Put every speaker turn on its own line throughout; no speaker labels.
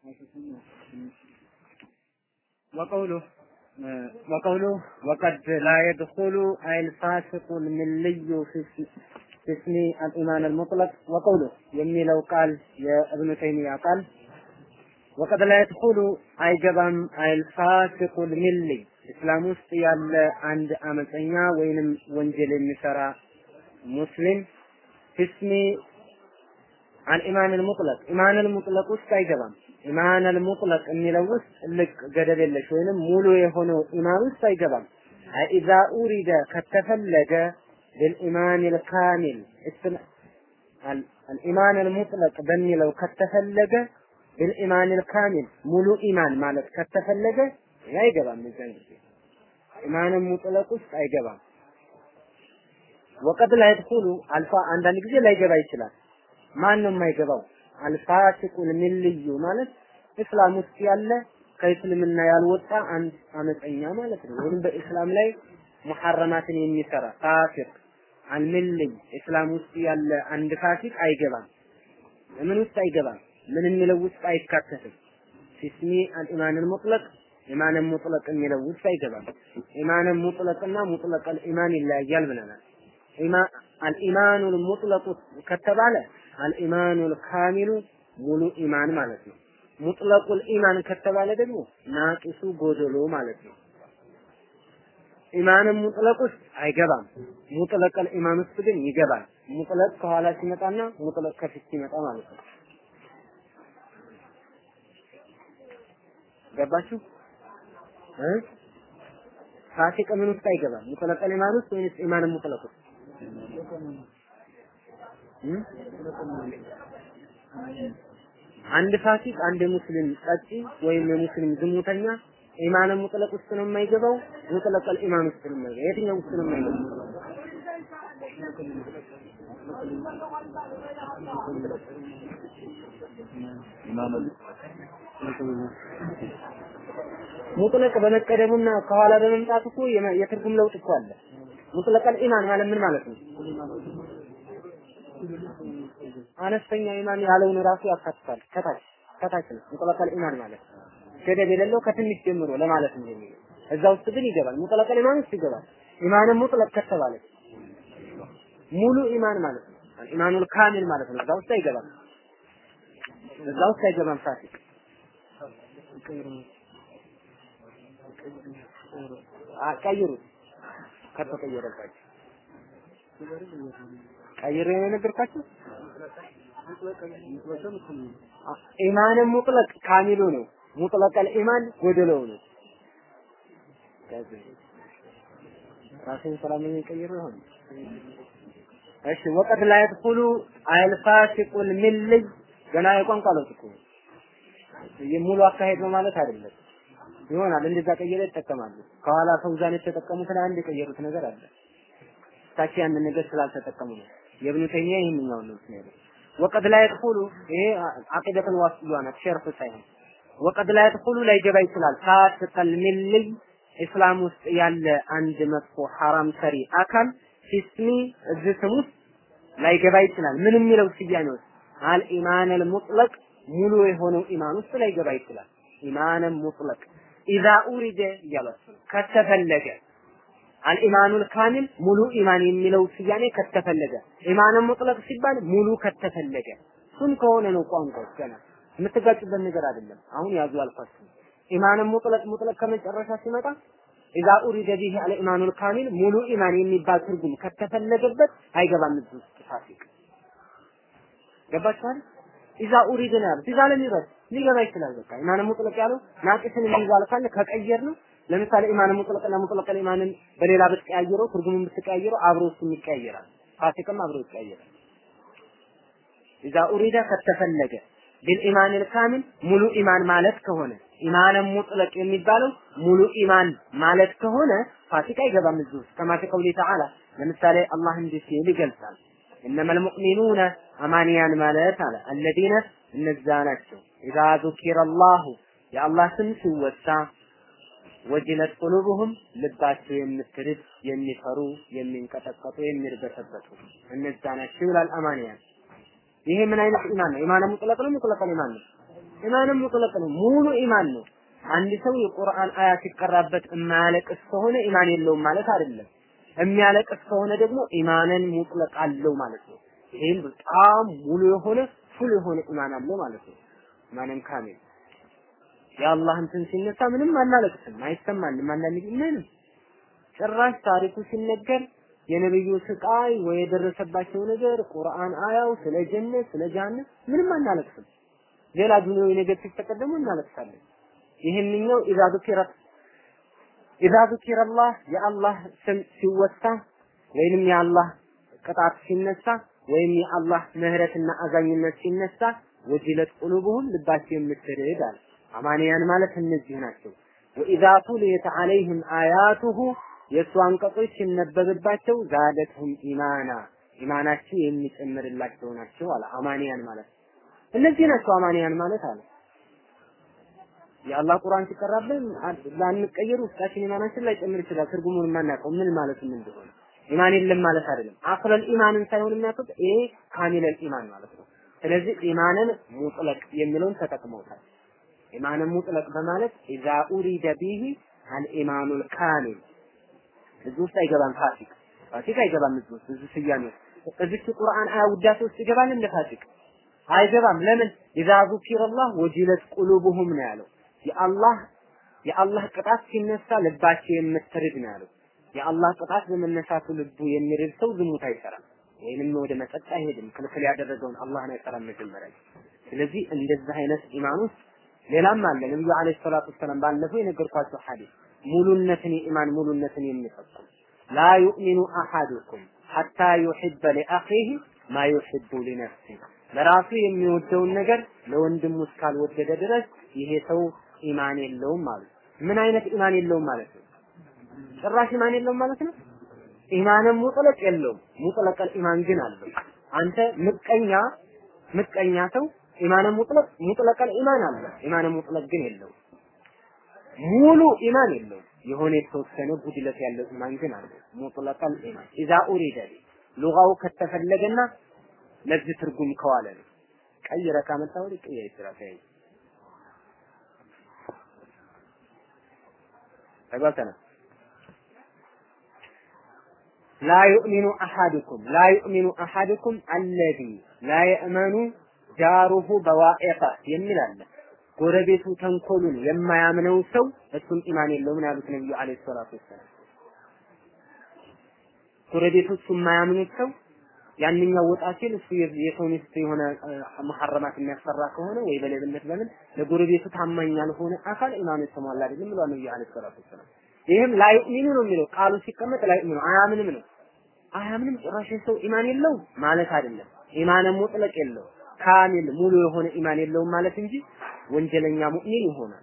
وقوله وقوله وقد لا يدخل أي الفاسق الملي في في اسم الإيمان المطلق وقوله የሚለው ቃል የእብኑ ተይሚያ ቃል ወቀድ ላይ የድኹሉ አይገባም አልፋሲቁል ሚሊ እስላም ውስጥ ያለ አንድ አመፀኛ ወይንም ወንጀል የሚሰራ ሙስሊም ፊስሚ አልኢማን ሙጥለቅ ኢማን ሙጥለቅ ውስጥ አይገባም። ኢማን ሙጥለቅ የሚለው ውስጥ ልቅ ገደብ የለሽ ወይንም ሙሉ የሆነው ኢማን ውስጥ አይገባም። ኢዛ ኡሪደ ከተፈለገ بالإيمان الكامل الإيمان المطلق በሚለው ከተፈለገ بالإيمان الكامل ሙሉ ኢማን ማለት ከተፈለገ አይገባም እዛን ጊዜ ኢማን ሙጥለቅ ውስጥ አይገባም። ወቀድ ላይ ይድኹሉ አልፋ አንዳንድ ጊዜ ላይገባ ይችላል። ማን ነው የማይገባው? አልፋሲቁል ሚልዩ ማለት እስላም ውስጥ ያለ ከእስልምና ያልወጣ አንድ አመፀኛ ማለት ነው። ወይም በእስላም ላይ ሙሐረማትን የሚሰራ ፋሲቅ አልሚልይ እስላም ውስጥ ያለ አንድ ፋሲቅ አይገባም። ምን ውስጥ አይገባም? ምን የሚለው ውስጥ አይካተትም። ፊስሚ አልኢማን ሙጥለቅ ኢማን ሙጥለቅ የሚለው ውስጥ አይገባም። ኢማን ሙጥለቅና ሙጥለቅ አልኢማን ይለያያል ብለናል። አልኢማኑ ሙጥለቁ ከተባለ አልኢማኑል ካሚሉ ሙሉ ኢማን ማለት ነው። ሙጥለቁል ኢማን ከተባለ ደግሞ ናቂሱ ጎደሎ ማለት ነው። ኢማንም ሙጥለቅ ውስጥ አይገባም። ሙጥለቀል ኢማን ውስጥ ግን ይገባል። ሙጥለቅ ከኋላ ሲመጣና ሙጥለቅ ከፊት ሲመጣ ማለት ነው። ገባችሁ? እ ፋሲቅ ምን ውስጥ አይገባም? ሙጥለቀል ኢማን ውስጥ ወይስ ኢማንም ሙጥለቅ ውስጥ? አንድ ፋሲቅ አንድ የሙስሊም ጠጪ ወይም የሙስሊም ዝሙተኛ ኢማን ሙጥለቅ ውስጥ ነው የማይገባው፣ ሙጥለቀል ኢማን ውስጥ ነው የማይገባው። የትኛው ውስጥ ነው የማይገባው? ሙጥለቅ በመቀደሙና ከኋላ በመምጣቱ እኮ የትርጉም ለውጥ እኮ አለ። ሙጥለቀል ኢማን ማለት ምን ማለት ነው? አነስተኛ ኢማን ያለውን ራሱ ያካትታል። ከታች ከታች ነው ሙጥለቀል ኢማን ማለት ገደብ የሌለው ከትንሽ ጀምሮ ለማለት ነው የሚለው። እዛ ውስጥ ግን ይገባል። ሙጥለቀል ኢማን ውስጥ ይገባል። ኢማንም ሙጥለቅ ከተባለ ሙሉ ኢማን ማለት ነው። ኢማኑል ካሚል ማለት ነው። እዛ ውስጥ አይገባም። እዛ ውስጥ አይገባም ፋሲቅ ቀይሩት ከተቀየረባችሁ ቀይሬ ነው የነገርኳችሁ። ኢማንም ሙጥለቅ ካሚሉ ነው። ሙጥለቀል ኢማን ጎደለው ነው። ራሴን ሰላም የሚቀይር ይሆን? እሺ ወቀድ ላይ ይድኹሉ አልፋሲቁል ሚልይ ገና የቋንቋ ለውጥ እኮ ሙሉ አካሄድ ነው ማለት አይደለም። ይሆናል እንደዛ ቀይረ ይጠቀማሉ። ከኋላ ፈውዛን የተጠቀሙትን አንድ የቀየሩት ነገር አለ። ታች ያንን ነገር ስላልተጠቀሙ ነው። የብኑ ተይሚያ ይህንኛው ነው ያለው። ወቀድ ላይ ይድኹሉ ይሄ አቂደቱል ዋስጥያ ናት፣ ሸርፍ ሳይሆን ወቀድ ላይ ይድኹሉ ላይገባ ይችላል። ፋሲቀል ሚልይ እስላም ውስጥ ያለ አንድ መጥፎ ሐራም ሰሪ አካል ፊስሚ እዚህ ስም ውስጥ ላይገባ ይችላል። ምን የሚለው ስያሜ ውስጥ አልኢማን ሙጥለቅ ሙሉ የሆነው ኢማን ውስጥ ላይገባ ይችላል። ኢማን ሙጥለቅ ኢዛ ኡሪደ እያሏቸው ነው ከተፈለገ አልኢማኑል ካሚል ሙሉ ኢማን የሚለው ስያሜ ከተፈለገ ኢማን ሙጥለቅ ሲባል ሙሉ ከተፈለገ እሱም ከሆነ ነው ቋንቋው ገና የምትጋጩበት ነገር አይደለም። አሁን ያዙ አልኳችሁ። ኢማን ሙጥለቅ ሙጥለቅ ከመጨረሻ ሲመጣ ኢዛ ኡሪደ ቢሂ አልኢማኑል ካሚል ሙሉ ኢማን የሚባል ትርጉም ከተፈለገበት አይገባም እዚህ ውስጥ ፋሲቅ ገባችኋል? ኢዛ ኡሪደ ነው ያሉት። ኢዛ ለም ይረድ ሊገባ ይችላል። በቃ ኢማን ሙጥለቅ ያለው ናቂስን የሚይዛል ካለ ከቀየር ነው ለምሳሌ ኢማን ሙጥለቅና ሙጥለቅ ኢማንን በሌላ ብትቀያየረው ትርጉሙን ብትቀያየረው አብሮ እሱም ይቀያየራል። ፋሲቅም አብሮ ይቀያየራል። ኢዛ ኡሪደ ከተፈለገ ቢልኢማን ካሚል ሙሉ ኢማን ማለት ከሆነ ኢማን ሙጥለቅ የሚባለው ሙሉ ኢማን ማለት ከሆነ ፋሲቅ አይገባም እዚህ ውስጥ ከማ ፊ ቀውሊ ተዓላ ለምሳሌ አላህ እንዲህ ሲል ይገልጻል እነመል ሙእሚኑነ አማንያን ማለት አለ አለዚነ እነዛ ናቸው ኢዛ ዙኪረ አላሁ የአላህ ስም ሲወሳ ወጅለት ቁሉብሁም ልባቸው የምትርድ የሚፈሩ የሚንቀጠቀጡ የሚርበተበቱ እነዛ ናቸው ይላል አማንያን ይሄ ምን አይነት ኢማን ነው ኢማን ሙጥለቅ ነው ሙጥለቅ ኢማን ነው ኢማንም ሙጥለቅ ነው፣ ሙሉ ኢማን ነው። አንድ ሰው የቁርአን አያ ሲቀራበት የማያለቅስ ከሆነ ኢማን የለውም ማለት አይደለም። የሚያለቅስ ከሆነ ደግሞ ኢማንን ሙጥለቅ አለው ማለት ነው። ይህም በጣም ሙሉ የሆነ ፉል የሆነ ኢማን አለው ማለት ነው። ኢማንን ካሚል የአላህ እንትን ሲነሳ ምንም አናለቅስም፣ አይሰማንም። አንዳንድ ጊዜ ምንም ጭራሽ ታሪኩ ሲነገር የነብዩ ስቃይ ወይ የደረሰባቸው ነገር ቁርአን አያው ስለ ጀነት ስለ ጀሃነም ምንም አናለቅስም። ሌላ ዱንያዊ ነገር ሲፈጠር ደግሞ እናለቅሳለን። ይህንኛው ኢዛ ذكر ኢዛ ذكر الله የአላህ ስም ሲወሳ ወይንም የአላህ ቅጣት ሲነሳ ወይም የአላህ ምህረትና አዛኝነት ሲነሳ ወጅለት ቁሉብሁም ልባቸው የምትርድ አለ። አማንያን ማለት እነዚህ ናቸው። ወኢዛ ቱሊየት ዐለይህም አያቱሁ የእሱ አንቀጾች ሲነበብባቸው ዛደትሁም ኢማና ኢማናቸው የሚጨምርላቸው ናቸው አለ። አማንያን ማለት እነዚህ ናቸው አማንያን ማለት አለ። የአላህ ቁርአን ሲቀራብን ላንቀየር ውስጣችን ኢማናችን ላይ ጨምር ይችላል። ትርጉሙን የማናውቀው ምን ማለት ምን እንደሆነ ኢማን የለም ማለት አይደለም። አስለል ኢማንን ሳይሆን የሚያውቁት ይሄ ካሚለል ኢማን ማለት ነው። ስለዚህ ኢማንን ሙጥለቅ የሚለውን ተጠቅመውታል። ኢማንን ሙጥለቅ በማለት ኢዛ ኡሪደ ቢሂ አልኢማኑል ካሚል እዚህ ውስጥ አይገባም ፋሲቅ ፋሲቅ አይገባም እዚህ ውስጥ እዚህ ስያሜ ውስጥ እዚህ ቁርአን አያ ውዳሴ ውስጥ ይገባል እንደ ፋሲቅ አይገባም ለምን ኢዛ ዙኪረላህ ወጂለት ቁሉቡሁም ነው ያለው የአላህ የአላህ ቅጣት ሲነሳ ልባቸው የምትርድ ነው ያለው የአላህ ቅጣት በመነሳቱ ልቡ የሚርድ ሰው ዝሙት አይሰራም ወይንም ወደ መጠጥ አይሄድም ክልክል ያደረገውን አላህን አይሰራም መጀመሪያ ስለዚህ እንደዚህ አይነት ኢማን ውስጥ ሌላም አለ ነብዩ አለይሂ ሰላቱ ወሰላም ባለፈው የነገርኳቸው ሐዲስ ሙሉነትን የኢማን ሙሉነትን የሚፈጽም ላ ዩእሚኑ አሐዱኩም ሐታ ዩሕበ ሊአኺህ ማ ዩሕቡ ሊነፍሲህ ለራሱ የሚወደውን ነገር ለወንድሙ እስካልወደደ ድረስ ይሄ ሰው ኢማን የለውም ማለት ምን አይነት ኢማን የለውም ማለት ነው ጭራሽ ኢማን የለውም ማለት ነው ኢማንም ሙጥለቅ የለውም ሙጥለቀል ኢማን ግን አለው አንተ ምቀኛ ምቀኛ ሰው ኢማን ሙጥለቅ ሙጥለቀል ኢማን አለ ኢማን ሙጥለቅ ግን የለው ሙሉ ኢማን የለው የሆነ የተወሰነ ጉድለት ያለው ኢማን ግን አለ ሙጥለቀል ኢማን ኢዛ ኡሪደ ሉጋው ከተፈለገና ለዚህ ትርጉም ከዋለ ነው ቀይረ ካመጣው ሊቀየር ይችላል ተይ ተግባብተናል ላ ዩእሚኑ አሐዱኩም ላ ዩእሚኑ አሐዱኩም አለዚ ላ የእመኑ ጃሩሁ በዋኢቀ የሚል አለ። ጎረቤቱ ተንኮሉን የማያምነው ሰው እሱም ኢማን የለውም ነው ያሉት ነብዩ አለይሂ ሰላቱ ወሰላም። ጎረቤቱ እሱ የማያምኑት ሰው ያንኛው ወጣ ሲል እሱ የሰው ሚስት የሆነ መሐረማት የሚያሰራ ከሆነ ወይ በሌብነት በምን ለጎረቤቱ ታማኝ ያልሆነ አካል ኢማኑ የተሟላ አይደለም ብሏል ነብዩ አለይሂ ሰላቱ ወሰላም። ይህም ላይሚኑ ነው የሚለው ቃሉ ሲቀመጥ ላይሚኑ አያምንም ነው። አያምንም ጭራሽ ሰው ኢማን የለውም ማለት አይደለም። ኢማን ሙጥለቅ የለው ካሚል ሙሉ የሆነ ኢማን የለውም ማለት እንጂ ወንጀለኛ ሙእሚን ይሆናል።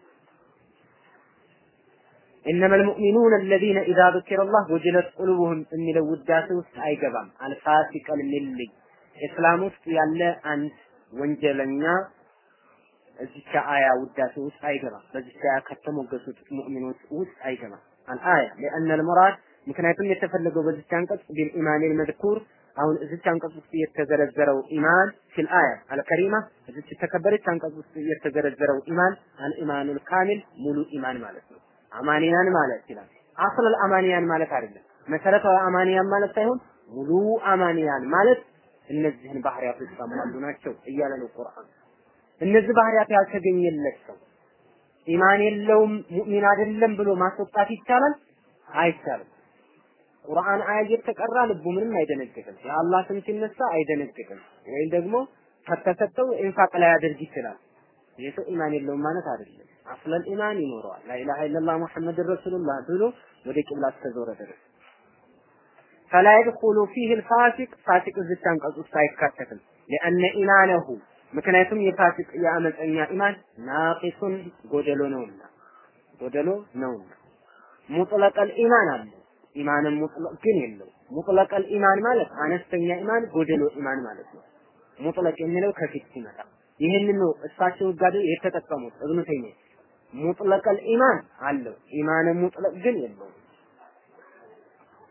إنما المؤمنون الذين إذا ذكر الله وجلت قلوبهم የሚለው ውዳሴ ውስጥ አይገባም። አልፋሲቀል ሚልይ እስላም ውስጥ ያለ አንድ ወንጀለኛ እዚች አያ ውዳሴ ውስጥ አይገባም። በዚች አያ ከተሞገሱት ሙእሚኖች ውስጥ አይገባም። አልአያ لأن المراد ምክንያቱም የተፈለገው በዚች አንቀጽ ቢልኢማን መዝኩር አሁን እዚች አንቀጽ ውስጥ የተዘረዘረው ኢማን ፊል አያ አልከሪማ እዚች የተከበረች አንቀጽ ውስጥ የተዘረዘረው ኢማን አልኢማኑል ካሚል ሙሉ ኢማን ማለት ነው። አማንያን ማለት ይላል። አስለል አማንያን ማለት አይደለም። መሰረታዊ አማንያን ማለት ሳይሆን ሙሉ አማንያን ማለት እነዚህን ባህሪያቶች ያሟሉ ናቸው እያለ ነው ቁርአን። እነዚህ ባህሪያት ያልተገኘለት ሰው ኢማን የለውም ሙእሚን አይደለም ብሎ ማስወጣት ይቻላል? አይቻልም። ቁርአን አያ እየተቀራ ልቡ ምንም አይደነግጥም። የአላህ ስም ሲነሳ አይደነግጥም። ወይም ደግሞ ከተሰጠው ኢንፋቅ ላይ ያደርግ ይችላል። ይህ ሰው ኢማን የለውም ማለት አይደለም። አስለን ኢማን ይኖረዋል። ላኢላሃ ኢለላህ ሙሐመድ ረሱሉላህ ብሎ ወደ ቂብላ እስከዞረ ድረስ ፈላ የድኹሉ ፊህ ልፋሲቅ ፋሲቅ እዚች አንቀጽ ውስጥ አይካተትም። ሊአነ ኢማነሁ ምክንያቱም የፋሲቅ የአመፀኛ ኢማን ናቂሱን ጎደሎ ነውና ጎደሎ ነውና ሙጥለቀል ኢማን አለ ኢማንን ሙጥለቅ ግን የለው። ሙጥለቀል ኢማን ማለት አነስተኛ ኢማን ጎደሎ ኢማን ማለት ነው። ሙጥለቅ የሚለው ከፊት ሲመጣ ይህንን ነው እሳቸው ጋር የተጠቀሙት እብኑ ተይሚያ ሙጥለቀል ኢማን አለው ኢማን ሙጥለቅ ግን የለውም።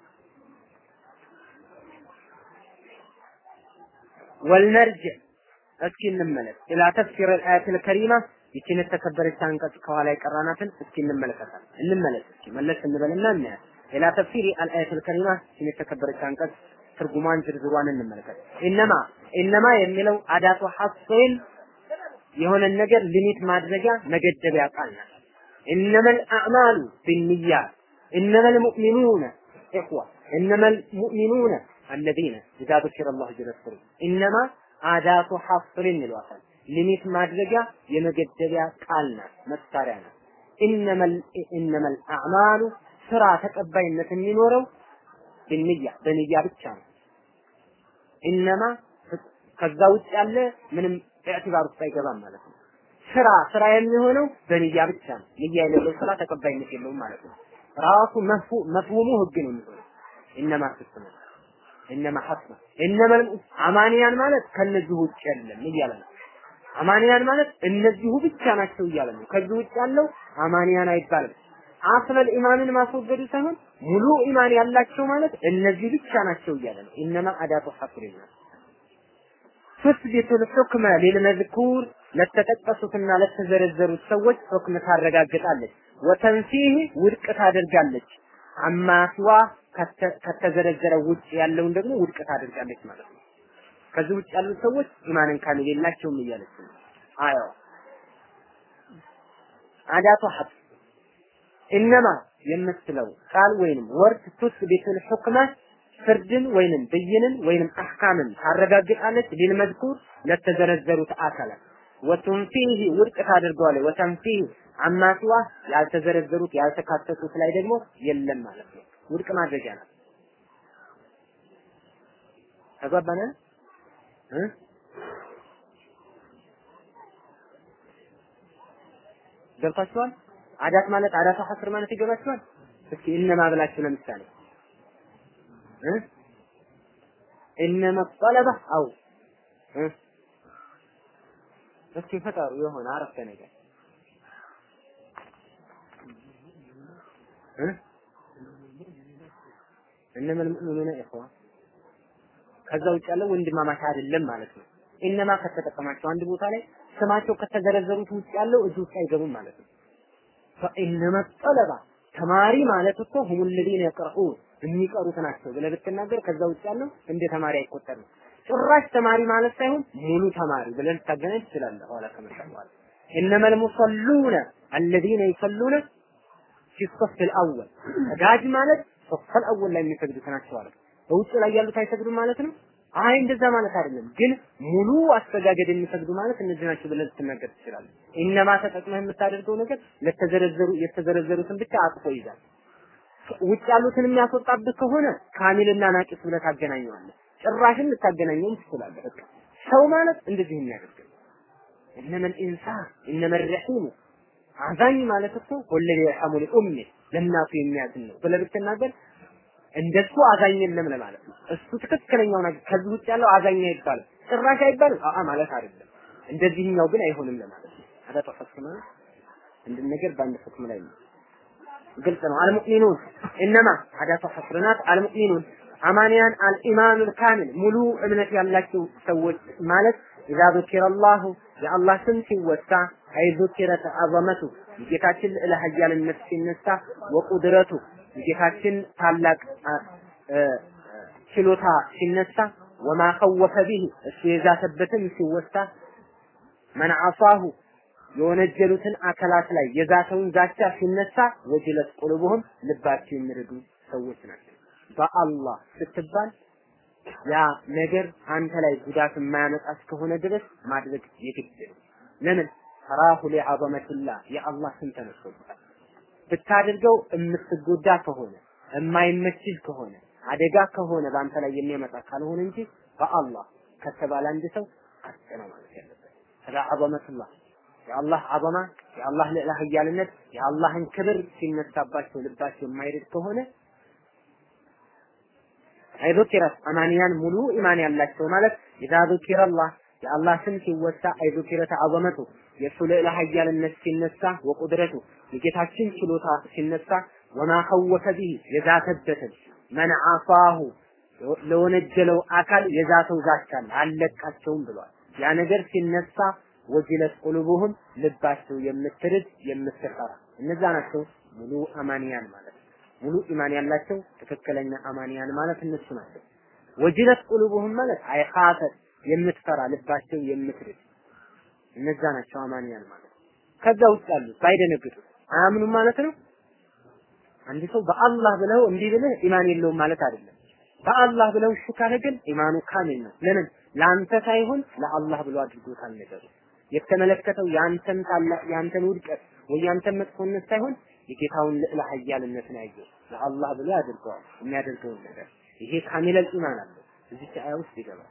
ወልመርጅዕ እስኪ እንመለስ ኢላ ተፍሲር አልአያት አልከሪማ ይችን የተከበረች አንቀጽ ከኋላ የቀራናትን እስኪ እንመለከታለን እንመለስ እስኪ መለስ እንበልና እናያለን ኢላ ተፍሲር አልአያት አልከሪማ ይችን የተከበረች አንቀጽ ትርጉሟን ዝርዝሯን እንመለከት ኢነማ ኢነማ የሚለው አዳቱ ሐስን የሆነን ነገር ሊሚት ማድረጊያ መገደቢያ ቃል ናት ኢነመል አዕማሉ ቢንያት ኢነመል ሙእሚኑነ ኢኽዋ ኢነመል ሙእሚኑነ አለዚነ ኢዛ ذكر الله جل وعلا ኢነማ አዳቱ ሐስርን ይሏታል ሊሚት ማድረጊያ የመገደቢያ ቃል ናት መሳሪያ ናት ኢነመል ኢነመል አዕማሉ ስራ ተቀባይነት የሚኖረው ብንያ በንያ ብቻ ነው ኢነማ ከዛ ውጭ ያለ ምንም ኢዕቲባር ውስጥ አይገባም ማለት ነው ስራ ስራ የሚሆነው በንያ ብቻ ነው ንያ የሌለው ስራ ተቀባይነት የለውም ማለት ነው ራሱ መፍሁሙ ህግ ነው የሚሆነው ኢነማ ስትነ ኢነማ ሐስነ ኢነማ አማንያን ማለት ከነዚህ ውጭ የለም እያለ ነው አማንያን ማለት እነዚሁ ብቻ ናቸው እያለ ነው ከዚህ ውጭ ያለው አማንያን አይባልም አስለል ኢማንን ማስወገዱ ሳይሆን ሙሉ ኢማን ያላቸው ማለት እነዚህ ብቻ ናቸው እያለ ነው ኢነማ አዳቱ ሐስሪና ትስቢቱ ልሑክመ ሊልመዝኩር ለተጠቀሱትና ለተዘረዘሩት ሰዎች ሁክም ታረጋግጣለች ወተንፊህ ውድቅ ታደርጋለች አማ ሲዋ ከተዘረዘረው ውጭ ያለውን ደግሞ ውድቅ ታደርጋለች ማለት ነው ከዚህ ውጭ ያሉት ሰዎች ኢማንን ካሚል የላቸውም እያለች ነው አያው አዳቱ ሐስ ኢነማ የምትለው ቃል ወይንም ወርድ ቱስቢቱል ሑክመ ፍርድን ወይንም ብይንን ወይንም አህካምን ታረጋግጣለች ሊልመዝኩር ለተዘረዘሩት አካላት ወቱንፊህ ውድቅ ታደርገዋለች ወተንፊህ አማ ሲዋ ያልተዘረዘሩት ያልተካተቱት ላይ ደግሞ የለም ማለት ነው ውድቅ ማድረጊያ ናት ተግባባን እ ገብታችኋል አዳት ማለት አዳቱ ሐስር ማለት ይገባችኋል እስኪ እነማ ብላችሁ ለምሳሌ እ እነማ ጠለበ አው እ እስኪ ፈጠሩ የሆነ አረፍተ ነገር እ እነማ المؤمنون اخوه ከዛ ውጭ ያለው ወንድማማች አይደለም ማለት ነው ኢነማ ከተጠቀማቸው አንድ ቦታ ላይ ስማቸው ከተዘረዘሩት ውጭ ያለው እዚህ ውስጥ አይገቡም ማለት ነው ፈኢነማ ጠለባ ተማሪ ማለት እኮ ሁሙ الذين يقرؤون የሚቀሩት ናቸው ብለህ ብትናገር ከዛ ውጭ ያለው እንደ ተማሪ አይቆጠርም ጭራሽ ተማሪ ማለት ሳይሆን ሙሉ ተማሪ ብለን ልታገናኝ ትችላለህ ኋላ ከመጣ በኋላ إنما المصلون الذين يصلون في الصف الأول ሰጋጅ ማለት ሶፍ الأول ላይ የሚሰግዱት ናቸው አለ በውጭ ላይ ያሉት አይሰግዱም ማለት ነው አይ እንደዛ ማለት አይደለም ግን ሙሉ አስተጋገድ የሚሰግዱ ማለት እነዚህ ናቸው ብለህ ልትናገር ትችላለህ ኢነማ ተጠቅመህ የምታደርገው ነገር ለተዘረዘሩ የተዘረዘሩትን ብቻ አጥፎ ይዛል ውጭ ያሉትን የሚያስወጣብህ ከሆነ ካሚልና ናቂስ ብለህ ታገናኘዋለህ ጭራሽን ልታገናኘው ትችላለህ በቃ ሰው ማለት እንደዚህ የሚያደርግ እነመል ኢንሳን እነመል ረሒሙ አዛኝ ማለት እኮ ወለደ የርሐሙ ሊኡሚ ለእናቱ የሚያዝን ነው ብለህ ብትናገር እንደሱ አዛኝ የለም ለማለት ነው። እሱ ትክክለኛው ነገር ከዚህ ውጭ ያለው አዛኝ አይባልም፣ ጭራሽ አይባልም። አአ ማለት አይደለም። እንደዚህኛው ግን አይሆንም ለማለት ነው። አዳቱ ሐስክ ማለት አንድ ነገር በአንድ ሁክም ላይ ነው። ግልጽ ነው። አልሙእሚኑን እነማ አዳቱ ሐስርናት አልሙእሚኑን አማንያን አልኢማኑል ካሚል ሙሉ እምነት ያላቸው ሰዎች ማለት ኢዛ ذكر الله የአላህ ስም ሲወሳ አይ ذكرت አዘመቱ የጌታችን ልዕለ ኃያልነት ሲነሳ ወቁድረቱ የጌታችን ታላቅ ችሎታ ሲነሳ ወማ ኸወፈ ቢህ እሱ የዛተበትም ሲወሳ መን አሳሁ የወነጀሉትን አካላት ላይ የዛተውን ዛቻ ሲነሳ ወጅለት ቁልቡህም ልባቸው የሚረዱ ሰዎች ናቸው። በአላህ ስትባል ያ ነገር አንተ ላይ ጉዳት የማያመጣ እስከሆነ ድረስ ማድረግ የግድ ነው። ለምን ተራሁ ሊዐዘመቲላህ የአላህ ስም ተነስቶበታል። ብታደርገው የምትጎዳ ከሆነ የማይመችል ከሆነ አደጋ ከሆነ በአንተ ላይ የሚያመጣ ካልሆነ እንጂ በአላህ ከተባለ አንድ ሰው አጥ ነው ማለት ያለበት። ስለ ዐዘመቱላህ የአላህ ዐዘማ የአላህ ልዕለ ኃያልነት የአላህን ክብር ሲነሳባቸው ልባቸው የማይርድ ከሆነ አይዙኪረት አማንያን ሙሉ ኢማን ያላቸው ማለት ኢዛ ዙኪረ አላህ የአላህ ስም ሲወሳ አይዙኪረተ ዐዘመቱ የእሱ ልዕለ ኃያልነት ሲነሳ ወቁድረቱ የጌታችን ችሎታ ሲነሳ ወማ ኸወፈ ቢህ የዛተበትን መን አሳሁ ለወነጀለው አካል የዛተው ዛቻ አለ አለቃቸውም ብሏል። ያ ነገር ሲነሳ ወጅለት ቁሉቡሁም ልባቸው የምትርድ የምትፈራ እነዛ ናቸው ሙሉ አማንያን ማለት ሙሉ ኢማን ያላቸው ትክክለኛ አማንያን ማለት እነሱ ናቸው። ወጅለት ቁሉቡሁም ማለት አይኻፈት የምትፈራ ልባቸው የምትርድ እነዛ ናቸው አማንያን ማለት ከዛ ውስጥ ያሉ ባይደነግጡ አያምኑም ማለት ነው። አንድ ሰው በአላህ ብለው እንዲህ ብለህ ኢማን የለውም ማለት አይደለም። በአላህ ብለው እሺ ካለ ግን ኢማኑ ካሚል ነው። ለምን ለአንተ ሳይሆን ለአላህ ብሎ አድርጎታል ነገሩ። የተመለከተው ያንተን ታላቅ ያንተን ውድቀት ወይ ያንተን መጥፎነት ሳይሆን የጌታውን ልዕለ ኃያልነት ነው ያየው። ለአላህ ብሎ ያደርገዋል የሚያደርገውን ነገር። ይሄ ካሚለል ኢማን አለው። እዚህ አያ ውስጥ ይገባል።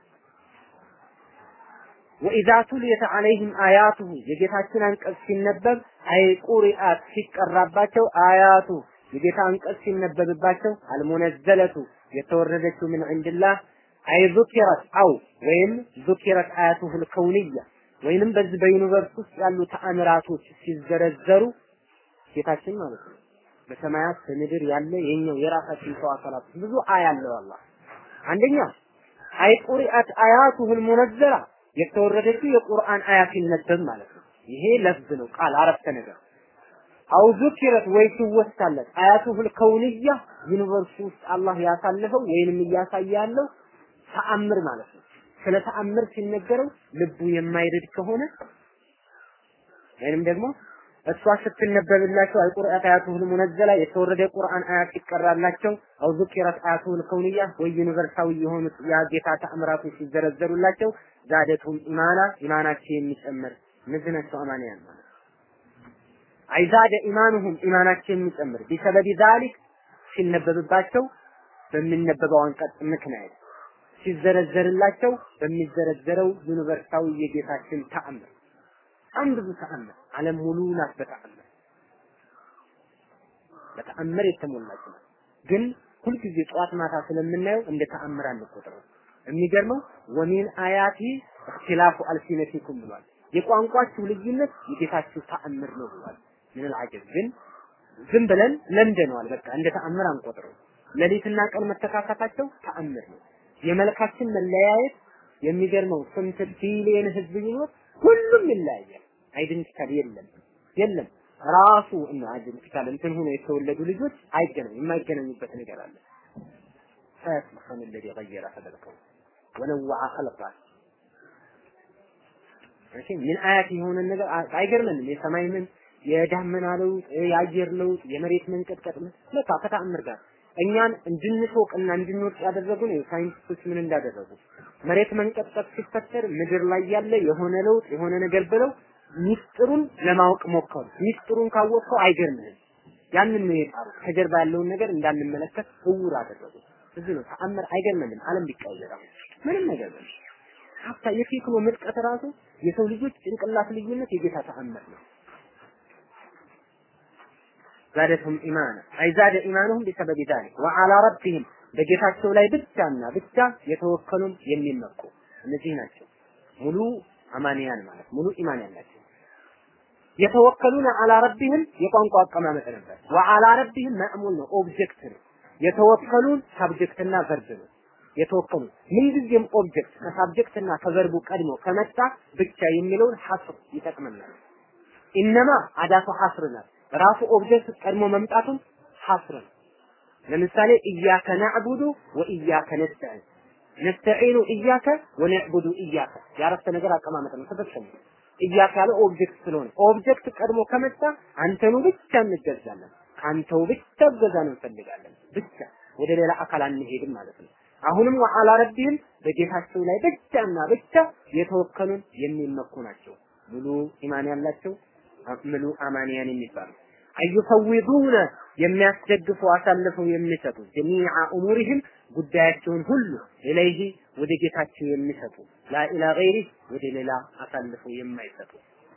ወኢዛ ቱልየት ዐለይሂም አያቱሁ የጌታችን አንቀጽ ሲነበብ አይ ቁሪአት ሲቀራባቸው አያቱ የጌታ አንቀጽ ሲነበብባቸው አልሙነዘለቱ የተወረደችው ምን ዒንድላህ አይ ዙኪረት አው ወይም ዙኪረት አያቱሁል ከውንያ ወይንም በዚህ በዩኒቨርስ ውስጥ ያሉ ተአምራቶች ሲዘረዘሩ ጌታችን ማለት ነው በሰማያት በምድር ያለ የኛው የራሳችን ሰው አካላት ብዙ አያ አለው አላህ አንደኛ አይ ቁሪአት አያቱሁል ሙነዘላ የተወረደችው የቁርአን አያ ሲነበብ ማለት ነው ይሄ ለፍዝ ነው ቃል አረፍተ ነገር አው ዙኪረት ወይ ሲወሳለት አያቱሁል ከውንያ ዩኒቨርስ ውስጥ አላህ ያሳለፈው ወይንም እያሳየ ያለው ተአምር ማለት ነው ስለ ተአምር ሲነገረው ልቡ የማይርድ ከሆነ ወይንም ደግሞ እሷ ስትነበብላቸው አልቁርአት አያቱሁል ሙነዘላ የተወረደ ቁርአን አያት ሲቀራላቸው አው ዙኪረት አያቱሁል ከውንያ ወይ ዩኒቨርሳዊ የሆኑት ያ ጌታ ተአምራቶች ሲዘረዘሩላቸው ዛደቱም ኢማና ኢማናቸው የሚጨምር እነዚህ ናቸው አማንያን ማለት አይዛደ ኢማኑሁም ኢማናቸው የሚጨምር ቢሰበቢ ዛሊክ ሲነበብባቸው በሚነበበው አንቀጽ ምክንያት ሲዘረዘርላቸው በሚዘረዘረው ዩኒቨርሳዊ የጌታችን ተአምር በጣም ብዙ ተአምር ዓለም ሙሉ ናት በተአምር በተአምር የተሞላች ናት። ግን ሁልጊዜ ጠዋት ማታ ስለምናየው እንደ ተአምር አንቆጥረው። የሚገርመው ወሚን አያቲ እክትላፉ አልሲነቲኩም ብሏል። የቋንቋችሁ ልዩነት የጌታችሁ ተአምር ነው ብሏል። ምን አልዓጀብ ግን ዝም ብለን ለምደነዋል። በቃ እንደ ተአምር አንቆጥረው። ሌሊትና ቀን መተካካታቸው ተአምር ነው። የመልካችን መለያየት የሚገርመው ስንት ቢሊየን ህዝብ ቢኖር ሁሉም ይለያያል። አይደንቲካል የለም የለም ራሱ እና አይደንቲካል እንትን ሆኖ የተወለዱ ልጆች አይገናኙ የማይገናኙበት ነገር አለ። فسبحان الذي غير خلقه ونوع خلقه እሺ ምን አያት የሆነ ነገር አይገርምንም? የሰማይ ምን የዳመና ለውጥ፣ የአየር ለውጥ፣ የመሬት መንቀጥቀጥ ምን ለካ ከተአምር ጋር እኛን እንድንሾቅና እንድንወድቅ ያደረጉን ሳይንቲስቶች ምን እንዳደረጉ መሬት መንቀጥቀጥ ሲፈጠር ምድር ላይ ያለ የሆነ ለውጥ የሆነ ነገር ብለው ሚስጥሩን ለማወቅ ሞከሩ። ሚስጥሩን ካወቅከው አይገርምህም። ያንን ነው የጣሩት። ከጀርባ ያለውን ነገር እንዳንመለከት እውር አደረጉ። እዚህ ነው ተአምር አይገርምንም። ዓለም ቢቀየር አሁን ምንም ነገር ነው። ሀብታ የቴክኖ ምጥቀት ራሱ የሰው ልጆች ጭንቅላት ልዩነት የጌታ ተአምር ነው። ዛደቱም ኢማና አይ ዛደ ኢማኑሁም ቢሰበቢ ዛሊክ ወዐላ ረቢሂም በጌታቸው ላይ ብቻና ብቻ የተወከሉም የሚመኩ እነዚህ ናቸው ሙሉ አማንያን ማለት ሙሉ ኢማን ያላቸው የተወከሉን አላ ረቢህም የቋንቋ አቀማመጥ ነበር። ወአላ ረቢህም መዕሙል ነው ኦብጀክት ነው። የተወከሉን ሳብጀክትና ቨርብ ነው። የተወከሉ ምንጊዜም ኦብጀክት ከሳብጀክትና ከቨርቡ ቀድሞ ከመጣ ብቻ የሚለውን ሐስር ይጠቅመናል። ኢነማ አዳቱ ሐስር ናት። ራሱ ኦብጀክት ቀድሞ መምጣቱን ሐስር ነው። ለምሳሌ ኢያከ ናዕቡዱ ወኢያከ ነስተዒን ነስተዒኑ ኢያከ ወነዕቡዱ ኢያከ የአረፍተ ነገር አቀማመጥ ነው። ተፈጸመ። ኢያከ ያለ ኦብጀክት ስለሆነ ኦብጀክት ቀድሞ ከመጣ አንተኑ ብቻ እንገዛለን፣ ካንተው ብቻ እገዛን እንፈልጋለን። ብቻ ወደ ሌላ አካል አንሄድም ማለት ነው። አሁንም ወአላ ረቢህም በጌታቸው ላይ ብቻና ብቻ የተወከሉን የሚመኩ ናቸው። ሙሉ ኢማን ያላቸው ሙሉ አማንያን የሚባሉ አዩፈዊዱነ የሚያስደግፉ አሳልፈው የሚሰጡ ጀሚዓ ኡሙሪህም ጉዳያቸውን ሁሉ ኢለይሂ ወደ ጌታቸው የሚሰጡ ላኢላ ገይሪ ወደ ሌላ አሳልፈው የማይሰጡ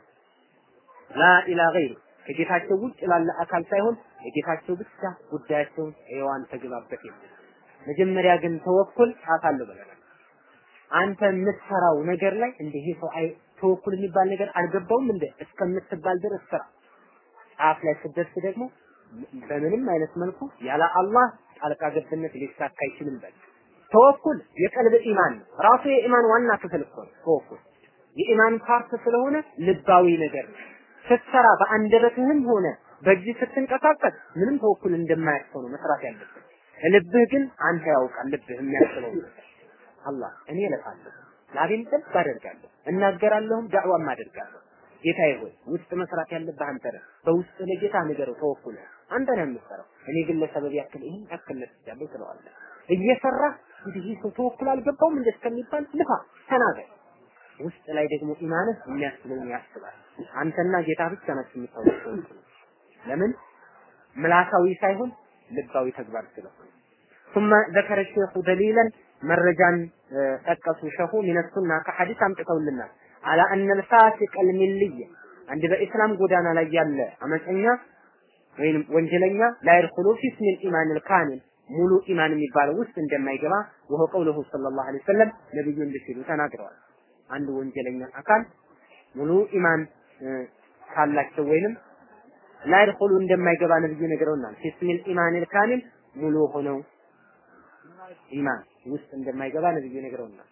ላኢላ ገይሪ ከጌታቸው ውጭ ላለ አካል ሳይሆን የጌታቸው ብቻ ጉዳያቸውን ኤዋን ተግባበት የሚል መጀመሪያ ግን ተወኩል አሳልፈው ብለናል። አንተ የምትሰራው ነገር ላይ እንደ ይሄ ሰው አይ ተወኩል የሚባል ነገር አልገባውም እንደ እስከምትባል ድረስ ስራ ጫፍ ላይ ስትደርስ ደግሞ በምንም አይነት መልኩ ያለ አላህ ጣልቃ ገብነት ሊሳካ አይችልም። በል ተወኩል የቀልብ ኢማን ነው። ራሱ የኢማን ዋና ክፍል እኮ ነው ተወኩል። የኢማን ፓርት ስለሆነ ልባዊ ነገር ነው። ስትሰራ በአንደበትህም ሆነ በእጅ ስትንቀሳቀስ ምንም ተወኩል እንደማያስፈው ነው መስራት ያለብህ። ልብህ ግን አንተ ያውቃል ልብህ የሚያስበው አላህ እኔ እለፋለሁ፣ ላቤን ጠብ አደርጋለሁ፣ እናገራለሁም ዳዕዋም አደርጋለሁ። ጌታዬ ሆይ ውስጥ መስራት ያለብህ አንተ ነህ። በውስጥ ለጌታ ንገረው፣ ተወኩል አንተ ነህ የምትሰራው። እኔ ግን ለሰበብ ያክል ይህን ያክል ለፍቻለሁ ትለዋለህ። እየሰራህ እንግዲህ ሰው ተወኩል አልገባውም እንደ እስከሚባል ልፋ ተናገር። ውስጥ ላይ ደግሞ ኢማንህ የሚያስበውን ያስባል። አንተና ጌታ ብቻ ናችሁ የምታውቁት። ለምን ምላሳዊ ሳይሆን ልባዊ ተግባር ስለሆነ ثم ذكر الشيخ دليلا መረጃን ጠቀሱ ሸሁ ሚነሱና ከሐዲስ አምጥተውልናል አላ አነ الفاسق الملي አንድ በኢስላም ጎዳና ላይ ያለ አመፀኛ ወይንም ወንጀለኛ ላይድኹሉ ፊ እስሚል ኢማን الካሚል ሙሉ ኢማን የሚባለው ውስጥ እንደማይገባ ወሆ ቀውለሁ ሰለላሁ ዐለይሂ ወሰለም ነብዩ እንዲህ ሲሉ ተናግረዋል። አንድ ወንጀለኛ አካል ሙሉ ኢማን ካላቸው ወይንም ላይድኹሉ እንደማይገባ ነብዩ ነግረውናል። ፊስሚል ኢማኒል ካሚል ሙሉ ሆነው ኢማን ውስጥ እንደማይገባ ነብዩ ነግረውናል።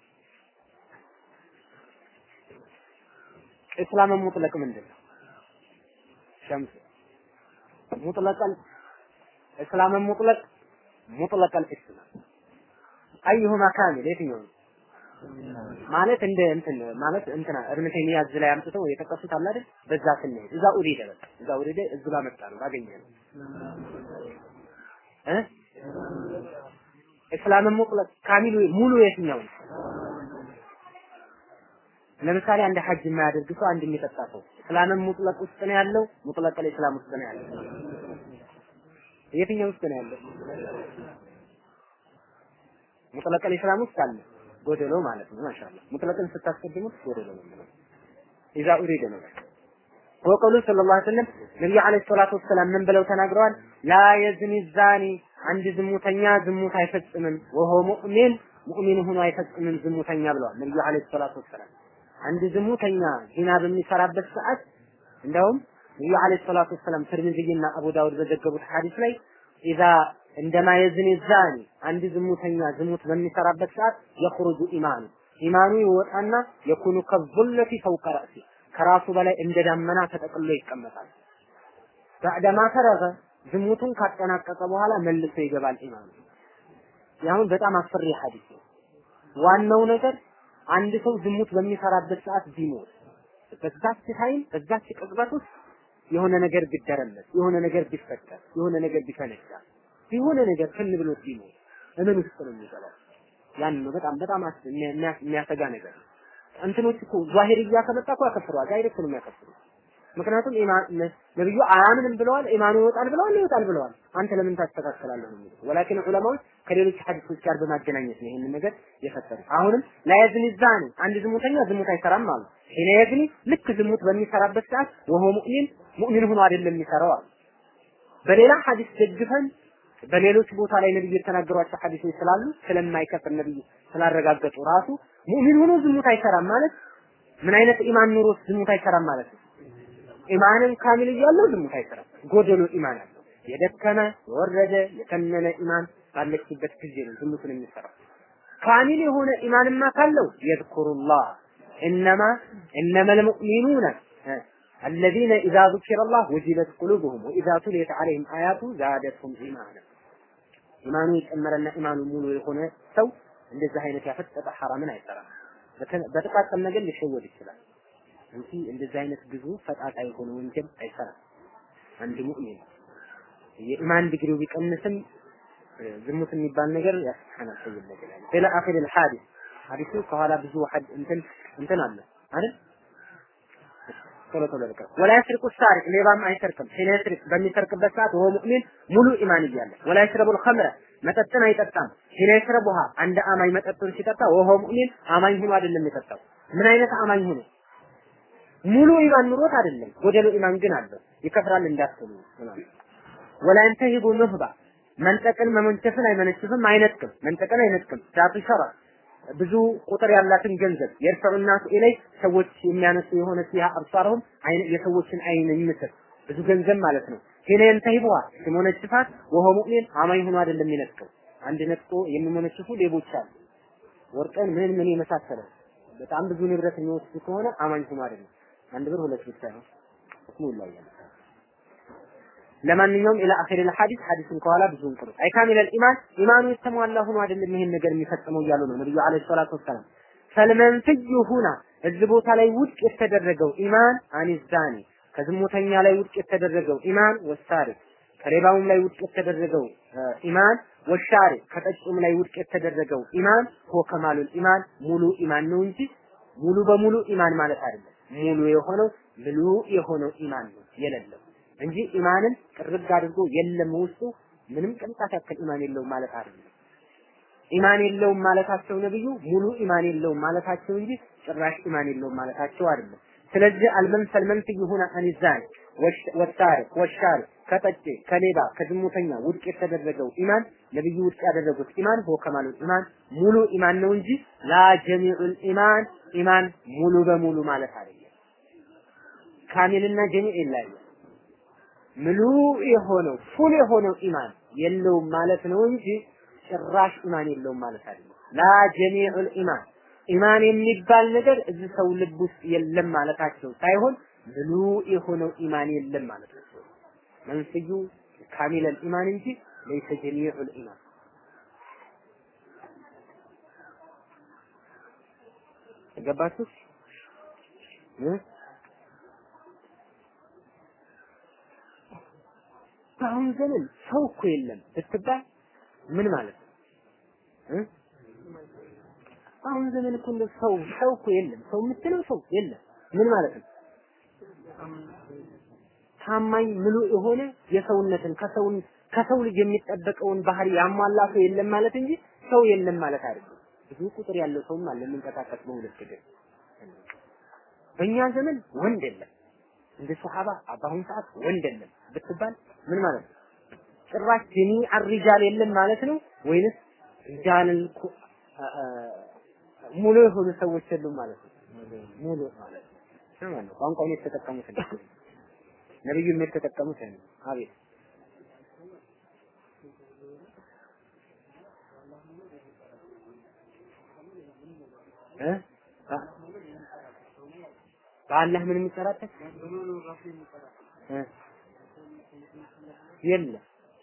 እስላም ሙጥለቅ ምንድን ነው? ሸምስ ሙጥለቀል እስላም ሙጥለቅ ሙጥለቀል እስላም አዩሁማ ካሚል የትኛው ነው? ማለት እንደ እንትን ማለት እንትና እብነ ተይሚያ እዚህ ላይ አምጥተው የጠቀሱት አለ አይደል? በዛ ስንሄድ እዛ ኡሪደ በቃ እዛ ኡሪደ እዚህ ጋር መጣ ነው ባገኘ ነው እ እስላምን ሙጥለቅ ካሚሉ ሙሉ የትኛው ነው? ለምሳሌ አንድ ሐጅ የማያደርግ ሰው አንድ የሚጠጣ ሰው እስላምን ሙጥለቅ ውስጥ ነው ያለው፣ ሙጥለቅ ኢስላም ውስጥ ነው ያለው። የትኛው ውስጥ ነው ያለው? ሙጥለቅ ኢስላም ውስጥ አለ። ጎደሎ ማለት ነው። ማሻአላ ሙጥለቅን ስታስቀድሙት ጎደሎ ነው የሚለው ኢዛ ኡሪደ ነው። ወቀሉ ሰለላሁ ዐለይሂ ወሰለም ነብዩ ዐለይሂ ሰላቱ ወሰላም ምን ብለው ተናግረዋል? ላ የዝኒ ዛኒ አንድ ዝሙተኛ ዝሙት አይፈጽምም፣ ወሆ ሙእሚን ሙእሚን ሆኖ አይፈጽምም ዝሙተኛ ብለዋል ነብዩ ዐለይሂ ሰላቱ ወሰላም። አንድ ዝሙተኛ ዚና በሚሰራበት ሰዓት እንደውም ነብዩ ዐለይሂ ሰላቱ ወሰላም ትርሚዚና አቡ ዳውድ በዘገቡት ሐዲስ ላይ ኢዛ እንደማ የዝኒ ዛኒ አንድ ዝሙተኛ ዝሙት በሚሰራበት ሰዓት የخرج ኢማኑ ኢማኑ ይወጣና የኩኑ ከዙለቲ ፈውቀ ረእሲ ከራሱ በላይ እንደ ዳመና ተጠቅሎ ይቀመጣል። ባዕደማ ፈረገ ዝሙቱን ካጠናቀቀ በኋላ መልሶ ይገባል ኢማኑ። ያሁን በጣም አስፈሪ ሐዲስ ነው። ዋናው ነገር አንድ ሰው ዝሙት በሚሰራበት ሰዓት ቢሞት በዛች ታይም በዛች ቅጽበት ውስጥ የሆነ ነገር ቢደረመስ የሆነ ነገር ቢፈጠር የሆነ ነገር ቢፈነዳ የሆነ ነገር ከን ብሎት ቢሞት እምን ውስጥ ነው የሚገባው? ያን ነው በጣም በጣም የሚያሰጋ ነገር ነው። እንትኖች እኮ ዛሂርያ ከመጣ እኮ ያከፍረዋል። ዳይሬክት ነው የሚያከፍሩ። ምክንያቱም ኢማን ነብዩ አያምንም ብለዋል፣ ኢማኑ ይወጣል ብለዋል፣ ይወጣል ብለዋል። አንተ ለምን ታስተካክላለህ ነው የሚሉት። ወላኪን ዑለማዎች ከሌሎች ሐዲሶች ጋር በማገናኘት ነው ይህንን ነገር የፈጠሩ። አሁንም ላየዝኒ ዛኒ አንድ ዝሙተኛ ዝሙት አይሰራም አሉ። ሂነ የዝኒ ልክ ዝሙት በሚሰራበት ሰዓት ወሆ ሙእሚን ሙእሚን ሆኖ አይደለም የሚሰራው አሉ። በሌላ ሐዲስ ደግፈን በሌሎች ቦታ ላይ ነብዩ የተናገሯቸው ሐዲሶች ስላሉ ስለማይከፍር ነብዩ ስላረጋገጡ ራሱ ሙእሚን ሆኖ ዝሙት አይሰራም ማለት ምን አይነት ኢማን ኑሮ ዝሙት አይሰራም ማለት ነው። ኢማንን ካሚል እያለው ዝሙት አይሰራም። ጎደሎ ኢማን አለው። የደከመ የወረደ የተነነ ኢማን ባለችበት ጊዜ ነው ዝሙትን የሚሰራው። ካሚል የሆነ ኢማንማ ካለው የዝኩሩላህ እነማ እነመል ሙእሚኑነ الذين إذا ذكر الله وجلت قلوبهم وإذا تليت عليهم آياته زادتهم إيمانا ኢማኑ የጨመረና ኢማኑ ሙሉ የሆነ ሰው እንደዚህ አይነት ያፈጠጠ ሐራምን አይሰራም። በጥቃቅን ነገር ሊሸወድ ይችላል እንጂ እንደዚህ አይነት ብዙ ፈጣጣ የሆነ ወንጀል አይሰራም። አንድ ሙእሚን የኢማን ዲግሪው ቢቀንስም ዝሙት የሚባል ነገር ያስሐናል ሰው ነገር ያለ ሌላ አኺር الحادث ሐዲሱ ከኋላ ብዙ ሐድ እንትን እንትን አለ አይደል ቶሎ ቶሎ ልቀ ወላ ይስርቁ ሳሪቅ ሌባም አይሰርቅም ሒነ ይስርቅ በሚሰርቅበት ሰዓት ወሆ ሙእሚን ሙሉ ኢማን እያለ ወላ ይሽረቡል ኸምረ መጠጥን አይጠጣም ሒነ ይሽረቡሃ አንድ አማኝ መጠጡን ሲጠጣ ወሆ ሙእሚን አማኝ ሆኖ አይደለም የጠጣው ምን አይነት አማኝ ሆኖ ሙሉ ኢማን ኑሮት አይደለም ጎደሎ ኢማን ግን አለው ይከፍራል እንዳትሉ ወላ ይንተሂቡ ኑህባ መንጠቅን መመንቸፍን አይመነችፍም አይነጥቅም መንጠቅን አይነጥቅም ዛቱ ሸራ ብዙ ቁጥር ያላትን ገንዘብ የርፈዑ ናሱ ኢለይ ሰዎች የሚያነሱ የሆነ ሲያ አብሳርሁም የሰዎችን አይን የሚመስል ብዙ ገንዘብ ማለት ነው። ሄነ የንተሂቡሃ ሲሞነጭፋት ወሆ ሙእሚን አማኝ ሆኖ አይደለም የሚነጥቀው። አንድ ነጥቆ የሚሞነጭፉ ሌቦች አሉ። ወርቅን ምን ምን የመሳሰለ በጣም ብዙ ንብረት የሚወስድ ከሆነ አማኝ ሆኖ አይደለም። አንድ ብር ሁለት ብር ሳይሆን ሁክሙ ይለያል። ለማንኛውም ኢላ አኺር الحديث ሐዲሱን ከኋላ ብዙውን ቅሩ አይ ካሚለል ኢማን ኢማኑ የተሟላ ሆኖ አይደለም ይሄን ነገር የሚፈጽመው እያሉ ነው ነብዩ አለይሂ ሰላቱ ወሰላም ፈልመንፍዩ ሁና እዚህ ቦታ ላይ ውድቅ የተደረገው ኢማን አኒዛኒ ከዝሙተኛ ላይ ውድቅ የተደረገው ኢማን ወሳሪ ከሌባውም ላይ ውድቅ የተደረገው ኢማን ወሻሪ ከጠጩም ላይ ውድቅ የተደረገው ኢማን ሆ ከማሉል ኢማን ሙሉ ኢማን ነው እንጂ ሙሉ በሙሉ ኢማን ማለት አይደለም። ሙሉ የሆነው ምሉ የሆነው ኢማን ነው የሌለው እንጂ ኢማንን ጥርግ አድርጎ የለም ውስጡ ምንም ቅንጣት ያክል ኢማን የለውም ማለት አይደለም። ኢማን የለውም ማለታቸው ነብዩ ሙሉ ኢማን የለውም ማለታቸው እንጂ ጭራሽ ኢማን የለውም ማለታቸው አይደለም። ስለዚህ አልመንፈል መንፍይ ሆነ አንዛን ወሳሪ ወሻሪ ከጠጪ ከሌባ ከዝሙተኛ ውድቅ የተደረገው ኢማን ነብዩ ውድቅ ያደረጉት ኢማን ሆ ከማሉ ኢማን ሙሉ ኢማን ነው እንጂ ላ ጀሚዑል ኢማን ኢማን ሙሉ በሙሉ ማለት አይደለም። ካሚልና ጀሚዕ ይለያያል። ሙሉ የሆነው ፉል የሆነው ኢማን የለውም ማለት ነው እንጂ ጭራሽ ኢማን የለውም ማለት አይደለም። ላ ጀሚዑል ኢማን ኢማን የሚባል ነገር እዚህ ሰው ልብ ውስጥ የለም ማለታቸው ሳይሆን ሙሉ የሆነው ኢማን የለም ማለታቸው መንስዩ ካሚለል ኢማን እንጂ ለይሰ ጀሚዑል ኢማን ገባችሁ? በአሁን ዘመን ሰው እኮ የለም ብትባል ምን ማለት ነው? አሁን ዘመን እኮ እንደ ሰው ሰው እኮ የለም። ሰው የምትለው ሰው የለም። ምን ማለት ነው? ታማኝ ምሉ የሆነ የሰውነትን ከሰው ከሰው ልጅ የሚጠበቀውን ባህሪ ያሟላ ሰው የለም ማለት እንጂ ሰው የለም ማለት አይደለም። ብዙ ቁጥር ያለው ሰውም አለ የሚንቀሳቀስ በሁለት እግር። በእኛ ዘመን ወንድ የለም። እንደ ሱሐባ በአሁኑ ሰዓት ወንድ የለም ብትባል ምን ማለት ነው? ጭራሽ ጀሚ አሪጃል የለም ማለት ነው ወይንስ ሪጃልን ሙሉ የሆኑ ሰዎች የሉም ማለት ነው? ሙሉ ማለት ነው። ሰማን ነው ቋንቋውን የተጠቀሙት ነው። ነብዩም የተጠቀሙት ነው። አቤት እ በአላህ ምን የሚጠራጠር የለም።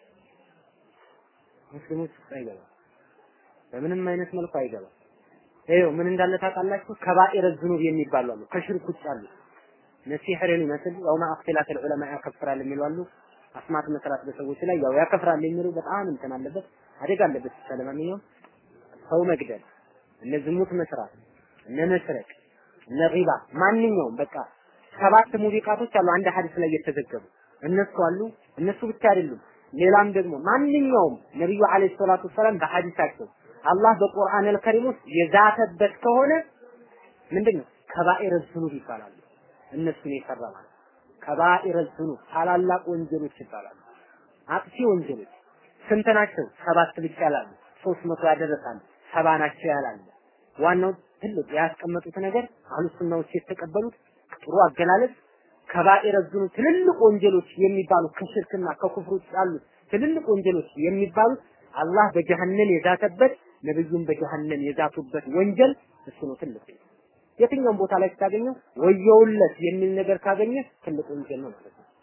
ሙስሊሞች ውስጥ አይገባም። በምንም አይነት መልኩ አይገባም። ይኸው ምን እንዳለ ታውቃላችሁ? ከባኢረ ዝኑብ የሚባሉ አሉ፣ ከሽርክ ውጭ አሉ። ነሲሕርን ይመስል ያው ማእክትላት ዑለማ ያከፍራል የሚሉ አሉ። አስማት መስራት በሰዎች ላይ ያው ያከፍራል የሚሉ በጣም እንትን አለበት፣ አደጋ አለበት። ለማንኛውም ሰው መግደል፣ እነ ዝሙት መስራት፣ እነ መስረቅ፣ እነ ሪባ ማንኛውም በቃ ሰባት ሙቢቃቶች አሉ አንድ ሐዲስ ላይ የተዘገቡ እነሱ አሉ። እነሱ ብቻ አይደሉም። ሌላም ደግሞ ማንኛውም ነብዩ አለይሂ ሰላቱ ሰላም በሐዲሳቸው አላህ በቁርአን አልከሪም ውስጥ የዛተበት ከሆነ ምንድነው ከባኢረ ዝኑብ ይባላሉ። እነሱን የሰራ ማለት ከባኢረ ዝኑብ ታላላቅ ወንጀሎች ይባላሉ። አጥፊ ወንጀሎች ስንት ናቸው? ሰባት ብቻ ያላሉ፣ ሶስት መቶ ያደረሳሉ፣ ሰባ ናቸው ያላሉ። ዋናው ትልቅ ያስቀመጡት ነገር አህሉ ሱናዎች የተቀበሉት ጥሩ አገላለጽ ከባኢረ ዝኑብ ትልልቅ ወንጀሎች የሚባሉ ከሽርክና ከኩፍር ውጭ ያሉት ትልልቅ ወንጀሎች የሚባሉት አላህ በጀሃነም የዛተበት ነብዩም በጀሃነም የዛቱበት ወንጀል እሱ ነው ትልቅ የትኛውም ቦታ ላይ ስታገኘው ወየውለት የሚል ነገር ካገኘ ትልቅ ወንጀል ነው ማለት ነው።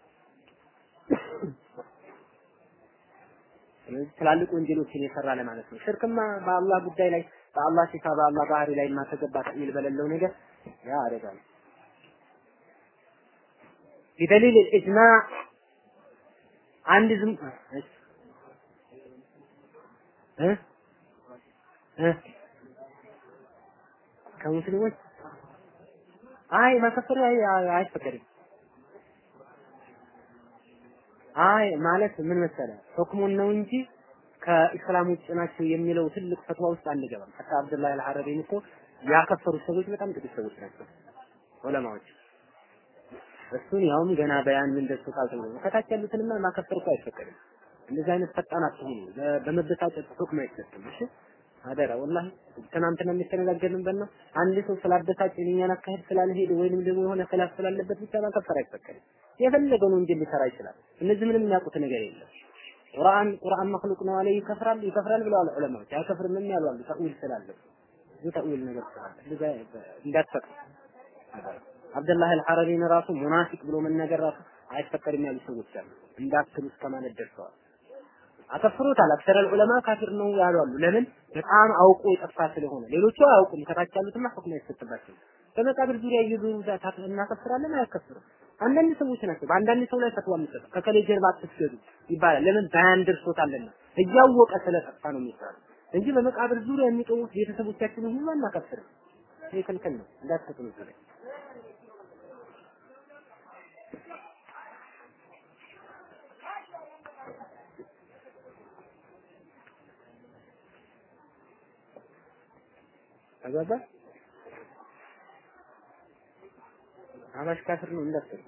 ስለዚህ ትላልቅ ወንጀሎችን የሰራ ለማለት ነው። ሽርክማ በአላህ ጉዳይ ላይ በአላህ ሲፋ በአላህ ባህሪ ላይ ማተገባ ተሚል በሌለው ነገር ያ አደጋ ነው። ቢደሊል ኢጅማዕ አንድ ዝም እ እ ከሙስሊሞች አይ መከፈር አይፈቀድም። አይ ማለት ምን መሰለ ሁክሙን ነው እንጂ ከኢስላም ውጭ ናቸው የሚለው ትልቅ ፈትዋ ውስጥ አንገባም። ሐታ አብዱላህ አልሐረቢን እኮ ያከፈሩ ሰዎች በጣም ጥቂት ሰዎች ናቸው ዑለማዎች። እሱን ያውም ገና በያን ምን ደርሶ ካልተገኘ ከታች ያሉትንማ ማከፈር እኮ አይፈቀድም። እንደዚህ አይነት ፈጣን አትሁኑ። በመበሳጨት ሁክም አይሰጥም። እሺ አደራ ወላሂ ትናንትና የሚተነጋገርንበት ነው። አንድ ሰው ስላበሳጭ የእኛን አካሄድ ስላልሄደ ወይንም ደግሞ የሆነ ኺላፍ ስላለበት ብቻ ማከፈር አይፈቀድም። የፈለገውን ወንጀል ሊሰራ ይችላል። እነዚህ ምንም የሚያውቁት ነገር የለም። ቁርአን ቁርአን መክሉቅ ነው አለ ይከፍራል ይከፍራል ብለዋል ዑለማዎች። አይከፍርም ያሉ አሉ ተእዊል ስላለው ብዙ ተዊል ነገር ስላለ እንደዛ እንዳትፈቅድ አብደላህ አልሐረሪን ራሱ ሙናፊቅ ብሎ መናገር ራሱ አይፈቀድም ያሉ ሰዎች አሉ። እንዳትሉ እስከ ማለት ደርሰዋል። አከፍሩታል። አክሰረል ዑለማ ካፊር ነው ያሉ አሉ። ለምን? በጣም አውቆ የጠፋ ስለሆነ። ሌሎቹ አያውቁም። ከታች ያሉትማ ሁክም አይሰጥባቸው። በመቃብር ዙሪያ እየዞሩ ዛታት እናከፍራለን፣ አያከፍርም። አንዳንድ ሰዎች ናቸው በአንዳንድ ሰው ላይ ፈትዋ የሚሰጡ ከከሌ ጀርባ አትስገዱ ይባላል። ለምን? ባያን ደርሶታልና እያወቀ ስለጠፋ ነው የሚባለው እንጂ በመቃብር ዙሪያ የሚጠውት ቤተሰቦቻችንን ሁሉ አናከፍርም። ይሄ ክልክል ነው። እንዳትፈጥኑ ይችላል። ተገባ አባሽ ካፍር ነው እንዳትል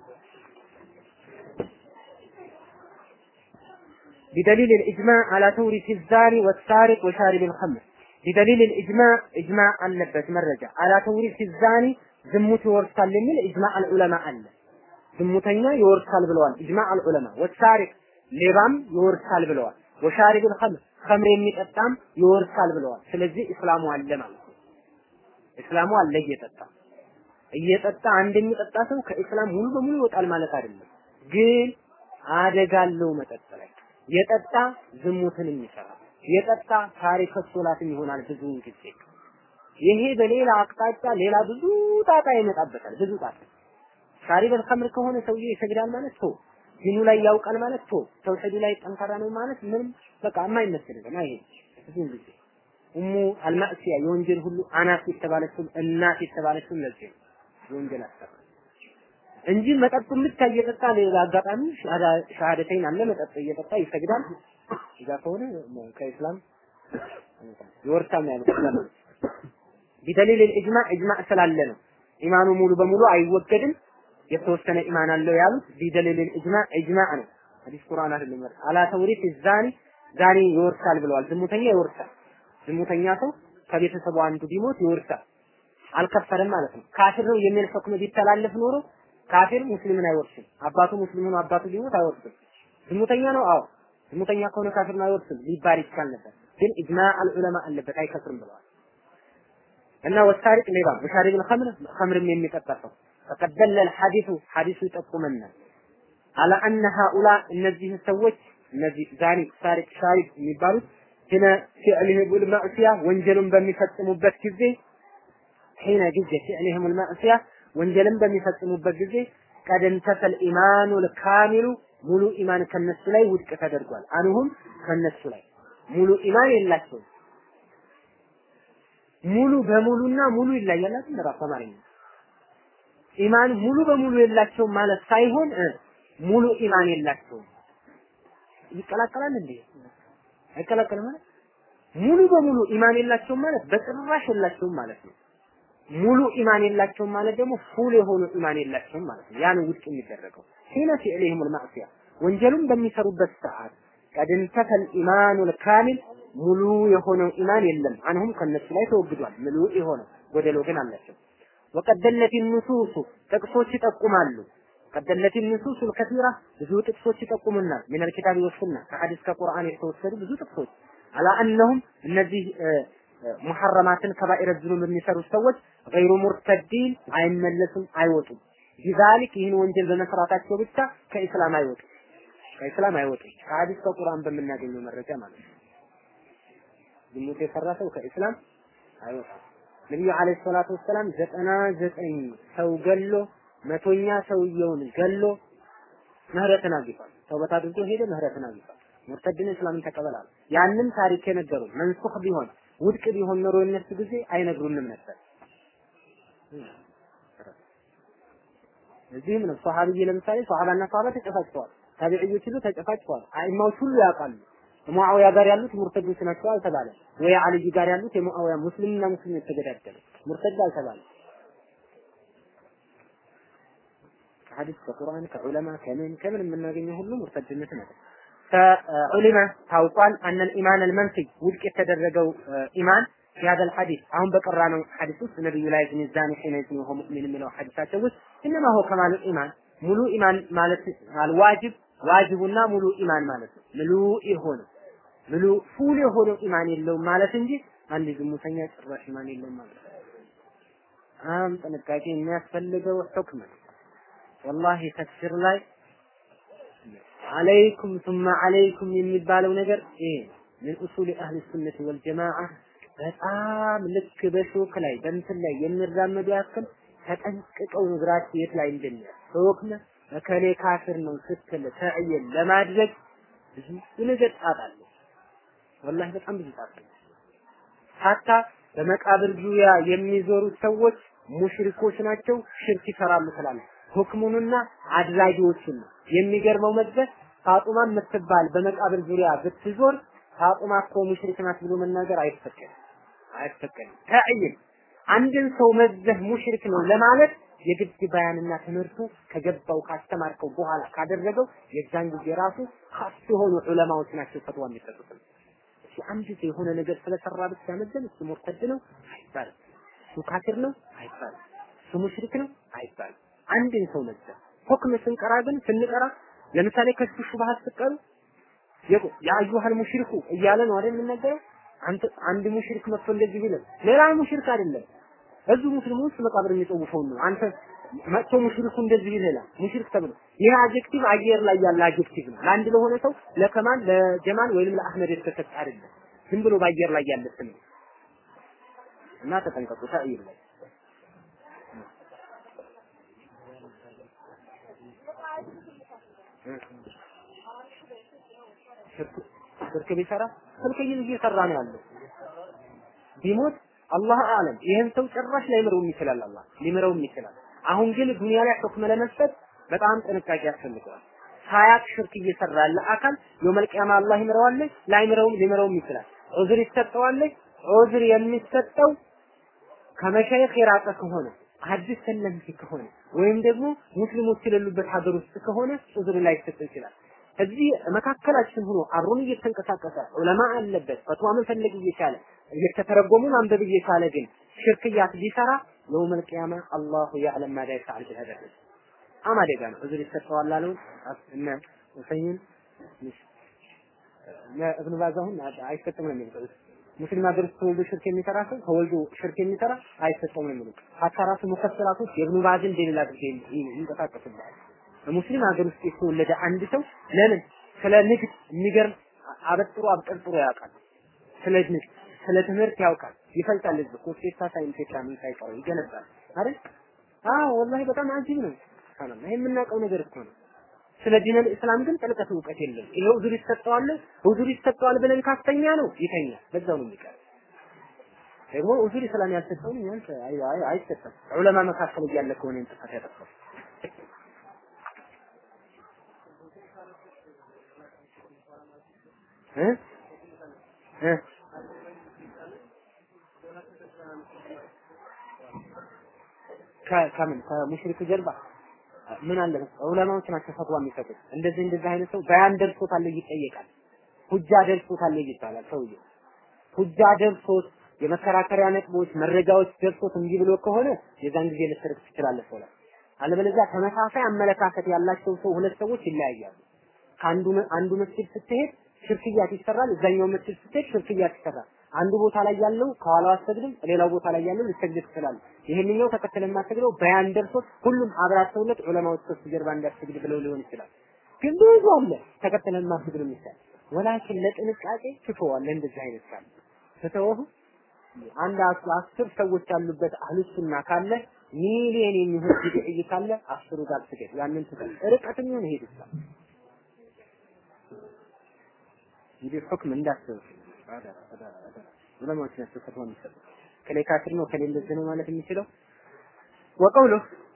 بدليل الإجماع على تورث الزاني والسارق وشارب الخمر بدليل الإجماع إجماع አለበት መረጃ على تورث الزاني ዝሙት ይወርሳል የሚል ኢጅማዕ አልዑለማ አለ ዝሙተኛ ይወርሳል ብለዋል ኢጅማዕ አልዑለማ ወሳሪቅ ሌባም ይወርሳል ብለዋል ወሻሪብ الخمر ኸምር የሚጠጣም ይወርሳል ብለዋል ስለዚህ እስላሙ አለ ማለት ነው እስላሙ አለ እየጠጣ እየጠጣ አንድ የሚጠጣ ሰው ከእስላም ሙሉ በሙሉ ይወጣል ማለት አይደለም። ግን አደጋ አለው መጠጥ ላይ የጠጣ ዝሙትንም ይሰራል። የጠጣ ታሪክ ሶላትም ይሆናል ብዙውን ጊዜ። ይሄ በሌላ አቅጣጫ ሌላ ብዙ ጣጣ ይመጣበታል። ብዙ ጣጣ ሻሪበል ኸምር ከሆነ ሰውዬ ይሰግዳል ማለት ቶ ዲኑ ላይ ያውቃል ማለት ቶ ተውሂዱ ላይ ጠንካራ ነው ማለት ምንም በቃ የማይመስል ነው። ይሄ ብዙውን ጊዜ ኡሙ አልማእሲያ የወንጀል ሁሉ አናት የተባለችው እናት የተባለችው ለዚህ ነው የወንጀል አሰራ እንጂ መጠጡን ብቻ እየጠጣ ሌላ አጋጣሚ ሻሃደተይን አለ መጠጥ እየጠጣ ይሰግዳል። እዛ ከሆነ ከኢስላም ይወርሳል ነው ያሉት። ቢደሊል ኢጅማዕ ኢጅማዕ ስላለ ነው ኢማኑ ሙሉ በሙሉ አይወገድም። የተወሰነ ኢማን አለው ያሉት ቢደሊል ኢጅማዕ ኢጅማዕ ነው። ሐዲስ ቁርአን አይደለም። አላ ተውሪት ዛኒ ዛኒ ይወርሳል ብለዋል። ዝሙተኛ ይወርሳል። ዝሙተኛ ሰው ከቤተሰቡ አንዱ ቢሞት ይወርሳል። አልከፈረም ማለት ነው። ካፊር ነው የሚል ሁክም ቢተላለፍ ኖሮ ካፊር ሙስሊምን አይወርስም። አባቱ ሙስሊም ሆኖ አባቱ ቢሞት አይወርስም። ዝሙተኛ ነው። አዎ ዝሙተኛ ከሆነ ካፊር ነው አይወርስም ሊባል ይቻል ነበር። ግን ኢጅማዕ አልዑለማ አለበት አይከፍርም ብለዋል። እና ወሳሪቅ ሌባ ወሻሪብ الخمر ኸምርም የሚጠጣ ሰው فقد دل الحديث ሐዲሱ ይጠቁመናል على ان هؤلاء እነዚህ ሰዎች እነዚህ ዛኒ ሳሪቅ ሻሪብ የሚባሉት ሂነ ፊዕልህ ቡልማዕሲያ ወንጀሉን በሚፈጽሙበት ጊዜ ሒነ ጊዜ ፊዕልህም ልማዕሲያ ወንጀልን በሚፈጽሙበት ጊዜ ቀድ እንተፈል ኢማኑ ልካሚሉ ሙሉ ኢማን ከነሱ ላይ ውድቅ ተደርጓል። አንሁም ከነሱ ላይ ሙሉ ኢማን የላቸውም። ሙሉ በሙሉና ሙሉ ይለያል አይደል? ራሱ አማርኛ ኢማን ሙሉ በሙሉ የላቸውም ማለት ሳይሆን ሙሉ ኢማን የላቸውም። ይቀላቀላል እንዴ? አይቀላቀልም ማለት ሙሉ በሙሉ ኢማን የላቸውም ማለት በጭራሽ የላቸውም ማለት ነው። ሙሉ ኢማን የላቸውም ማለት ደግሞ ፉል የሆኑ ኢማን የላቸውም ማለት ነው። ያን ውድቅ የሚደረገው ሒነ ፊዕሊሂም ልማዕሲያ ወንጀሉን በሚሰሩበት ሰዓት ቀድ እንተፈል ኢማኑ ልካሚል ሙሉ የሆነው ኢማን የለም። አንሁም ከነሱ ላይ ተወግዷል። ሙሉ የሆነው ጎደሎ ግን አላቸው። ወቀድ ደለት ኑሱሱ ጥቅሶች ይጠቁማሉ። ቀድ ደለት ኑሱሱ ልከቲራ ብዙ ጥቅሶች ይጠቁሙናል። ሚነል ኪታቢ ወሱና ከሐዲስ ከቁርአን የተወሰዱ ብዙ ጥቅሶች አላ እነሁም እነዚህ ሙሐረማትን ከባኢረ ዝኑብ የሚሰሩ ሰዎች ገይሩ ሙርተዲን አይመለሱም፣ አይወጡም። ቢዛሊክ ይህን ወንጀል በመስራታቸው ብቻ ከኢስላም አይወጡም፣ ከኢስላም አይወጡም። ከሐዲስ ከቁርአን በምናገኘው መረጃ ማለት ነው። ዝሙት የሰራ ሰው ከኢስላም አይወጣም። ነቢዩ ዓለይሂ ሰላቱ ወሰላም ዘጠና ዘጠኝ ሰው ገሎ መቶኛ ሰውየውን ገሎ ምህረትን አግኝቷል። ተውበት አድርጎ ሄደ፣ ምህረትን አግኝቷል። ሙርተድን እስላምን ተቀበላል። ያንን ታሪክ የነገሩ መንሱኽ ቢሆን ውድቅ ቢሆን ኖሮ የነሱ ጊዜ አይነግሩንም ነበር። እዚህም ነው ሷሃብይ ለምሳሌ ሷሃባና ሷሃባ ተጨፋጭተዋል። ታቢዕዮች ሁሉ ተጨፋጭተዋል። አይማዎች ሁሉ ያውቃሉ። ሙአዊያ ጋር ያሉት ሙርተዶች ናቸው አልተባለ። ወይ አልይ ጋር ያሉት የሙአዊያ ሙስሊምና ሙስሊም የተገዳደሉ ሙርተድ አልተባለ። ከሐዲስ ከቁርአን ከዑለማ ከምን ከምን የምናገኘው ሁሉ ሙርተድነት ነው። ከዑሊማ ታውቋል አነል ኢማን አልመንፊ ውድቅ የተደረገው ኢማን في هذا الحديث አሁን በቀራ ነው ሐዲስ ውስጥ ነብዩ ላይ ዝን ዛኒ ሒነ ዝን ወሆ ሙእሚን የሚለው ሐዲሳቸው ውስጥ ኢነማ ሆ ከማል ኢማን ሙሉ ኢማን ማለት አልዋጅብ ዋጅቡና ሙሉ ኢማን ማለት ነው። ሙሉ የሆነ ሙሉ ፉል የሆነው ኢማን የለውም ማለት እንጂ አንድ ዝሙተኛ ጭራሽ ማን የለም ማለት ነው። በጣም ጥንቃቄ የሚያስፈልገው ሁክም ነው። ወላሂ ተፍሲር ላይ አለይኩም ثم አለይኩም የሚባለው ነገር ይሄ ምን ኡሱል አህል ሱነት ወል ጀማዓ በጣም ልክ በሾክ ላይ በእንትን ላይ የሚራመዱ ያክል ተጠንቅቀው እግራቸው የት ላይ እንደሚያ ሁክም እከሌ ካፍር ነው ስትል ተዕየን ለማድረግ ብዙ ነገር ጣጣለ ወላሂ በጣም ብዙ ጣጣለ ሀታ በመቃብር ዙሪያ የሚዞሩት ሰዎች ሙሽሪኮች ናቸው፣ ሽርክ ይሰራሉ ትላለህ። ሁክሙንና አድራጊዎችን ነው። የሚገርመው መድረስ ፋጡማ የምትባል በመቃብር ዙሪያ ብትዞር ፋጡማ እኮ ሙሽሪክ ናት ብሎ መናገር አይፈቀድም፣ አይፈቀድም። ተዕይን አንድን ሰው መዘህ ሙሽሪክ ነው ለማለት የግድ ባያንና ትምህርቱ ከገባው ካስተማርከው በኋላ ካደረገው የዛን ጊዜ ራሱ ካስ የሆኑ ዑለማዎች ናቸው ፈትዋ የሚሰጡት። እሺ አንድ ሰው የሆነ ነገር ስለሰራ ብቻ መዘን እሱ ሙርተድ ነው አይባልም። እሱ ካፊር ነው አይባልም። እሱ ሙሽሪክ ነው አይባልም። አንድን ሰው መዘን ሁክም ስንቀራ ግን ስንቀራ ለምሳሌ ከሱ ሹብሃት ስቀሩ የአዩሃል ሙሽሪኩ እያለ ነው አይደል የምንነገረው? አንተ አንድ ሙሽሪክ መጥቶ እንደዚህ ቢለን ሌላ ሙሽሪክ አይደለም እዚሁ ሙስሊሙ ውስጥ መቃብር የሚጠውፈውን ነው። አንተ መጥቶ ሙሽሪኩ እንደዚህ ይላል ሙሽሪክ ተብሎ ይህ አጀክቲቭ አየር ላይ ያለ አጀክቲቭ ነው። ለአንድ ለሆነ ሰው ለከማል ለጀማል ወይንም ለአህመድ የተሰጠ አይደለም። ዝም ብሎ በአየር ላይ ያለ ስም ነው እና ተጠንቀቁ። ተአይር ላይ ሽርክ ቢሰራ ሽርክ እየሰራ ነው ያለው ቢሞት አላህ አለም ይህን ሰው ጭራሽ ላይምረውም ይችላል። አላህ ሊምረውም ይችላል። አሁን ግን ዱንያ ላይ ሁክም ለመስጠት በጣም ጥንቃቄ ያስፈልገዋል። ሳያቅ ሽርክ እየሰራ ያለ አካል የውመል ቂያማ አላህ ይምረዋል፣ ላይምረውም ሊምረውም ይችላል። ዑዝር ይሰጠዋል። ዑዝር የሚሰጠው ከመሻይኽ የራቀ ከሆነ ሐዲስ ሰለምቲ ከሆነ ወይም ደግሞ ሙስሊሞች የሌሉበት ሀገር ውስጥ ከሆነ ዑዝር ላይ ይሰጠው ይችላል። እዚህ መካከላችን ሆኖ አብሮን እየተንቀሳቀሰ ዑለማ አለበት ፈትዋ መፈለግ እየቻለ እየተተረጎሙ ማንበብ እየቻለ ግን ሽርክያት ቢሰራ የውመል ቂያማ አላሁ ያዕለም ማዳ ይፈዓል ቢሀዛ በጣም አደጋ ነው። እዚህ ይሰጠዋል አለው እነ ሁሰይን እብኑ ባዝ አሁን አይሰጥም ነው የሚሉት። ሙስሊም ሀገር ውስጥ ተወልዶ ሽርክ የሚሰራ ሰው ተወልዶ ሽርክ የሚሰራ አይሰጠውም ነው የሚሉት። ሀታ ራሱ ሙፈሰራቶች የእብኑ ባዝን ደሊል አድርገው ይንቀሳቀሱበታል። በሙስሊም ሀገር ውስጥ የተወለደ አንድ ሰው ለምን ስለ ንግድ የሚገርም አበጥሮ አብጠርጥሮ ያውቃል። ስለ ንግድ ስለ ትምህርት ያውቃል። ይፈልጣል። ህዝብ ኮስቴታ ሳይንቴታ ምን ሳይቀረው ይገነባል አይደል? አዎ ወላሂ በጣም አጂብ ነው። ሰላም ይሄ የምናውቀው ነገር እኮ ነው። ስለ ዲነል እስላም ግን ጥልቀት እውቀት የለም። ይሄው ዙር ይሰጠዋል ኡዙር ይሰጠዋል ብለን ካስተኛ ነው ይተኛል። በዛው ነው የሚቀር። ደግሞ ኡዙር እስላም ያልሰጠውን እኛን አይሰጠም። ዑለማ መካከል እያለ ከሆነ ጥፋት ያጠፋው እ እ ከምን ከሙሽሪክ ጀርባ ምን አለ ዑለማዎች ናቸው ፈትዋ የሚሰጡት። እንደዚህ እንደዚህ አይነት ሰው በያን ደርሶታል ይጠየቃል። ሁጃ ደርሶታል ይባላል። ሰውዬው ሁጃ ደርሶት የመከራከሪያ ነጥቦች መረጃዎች ደርሶት እንዲህ ብሎ ከሆነ የዛን ጊዜ ልትርቅ ትችላለህ ሰው ላይ። አለበለዚያ ተመሳሳይ አመለካከት ያላቸው ሰው ሁለት ሰዎች ይለያያሉ። ከአንዱ አንዱ መስጊድ ስትሄድ ሽርክያት ይሰራል፣ እዛኛው መስጊድ ስትሄድ ሽርክያት ይሰራል። አንዱ ቦታ ላይ ያለው ከኋላው አሰግድም፣ ሌላው ቦታ ላይ ያለው ልሰግድ ትችላለህ። ይሄንኛው ተከተለ የማትሰግደው በያን ደርሶት ሁሉም አብራርተውለት ዑለማዎች ከሱ ጀርባ እንዳትሰግድ ብለው ሊሆን ይችላል። ግን ብዙ አለ ተከተለ የማትሰግድ የሚባል ወላኪን ለጥንቃቄ ትተዋለህ። እንደዚህ አይነት ካለ ትተወው አንድ አስር ሰዎች ያሉበት አህሉሱና ካለ ሚሊዮን የሚሆን ቢድዒ ካለ አስሩ ጋር ስገድ። ያንን ትተህ ርቀትም ይሁን ሄድ ይችላል። እንግዲህ ሁክም እንዳስብ ዑለማዎች ናቸው ፈትዋ የሚሰጡት። ከሌ ካፊር ነው ከሌ እንደዚህ ነው ማለት የሚችለው ወቀውሉ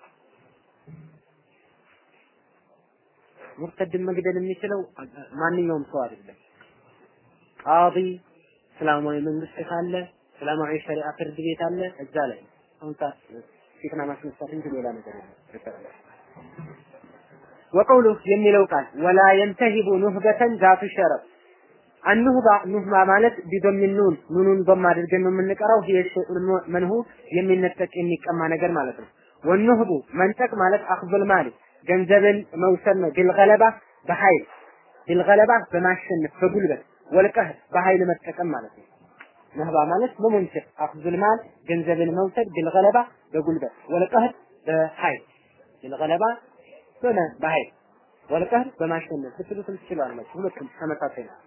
ሙርተድን መግደል የሚችለው ማንኛውም ሰው አይደለም። ቃዲ እስላማዊ መንግስት ካለ እስላማዊ ሸሪዓ ፍርድ ቤት አለ እዛ ላይ አሁን ፊትና ማስነሳት እንጂ ሌላ ነገር የለም። ወቀውሉ የሚለው ቃል ወላ የንተሂቡ ኑህበተን ዛቱ ሸረፍ አንሁባ ኑህባ ማለት ቢዶሚን ኑን ኑኑን በማድርገን ነው የምንቀራው። ይሄ መንሁ የሚነጠቅ የሚቀማ ነገር ማለት ነው። ወኑህቡ መንጠቅ ማለት አኽዙል ማሊ ገንዘብን መውሰድ ነው። ቢልገለባ በኃይል ቢልገለባ በማሸነፍ በጉልበት ወልቀህ በኃይል መጠቀም ማለት ነው። ነህባ ማለት መሞንጨት አኽዙል ማል ገንዘብን መውሰድ ቢልገለባ በጉልበት ወልቀህር በኃይል ቢልገለባ ሆነ በኃይል ወልቀህር በማሸነፍ ብትሉትም ትችላላችሁ። ሁለቱም ተመሳሳይ ነው።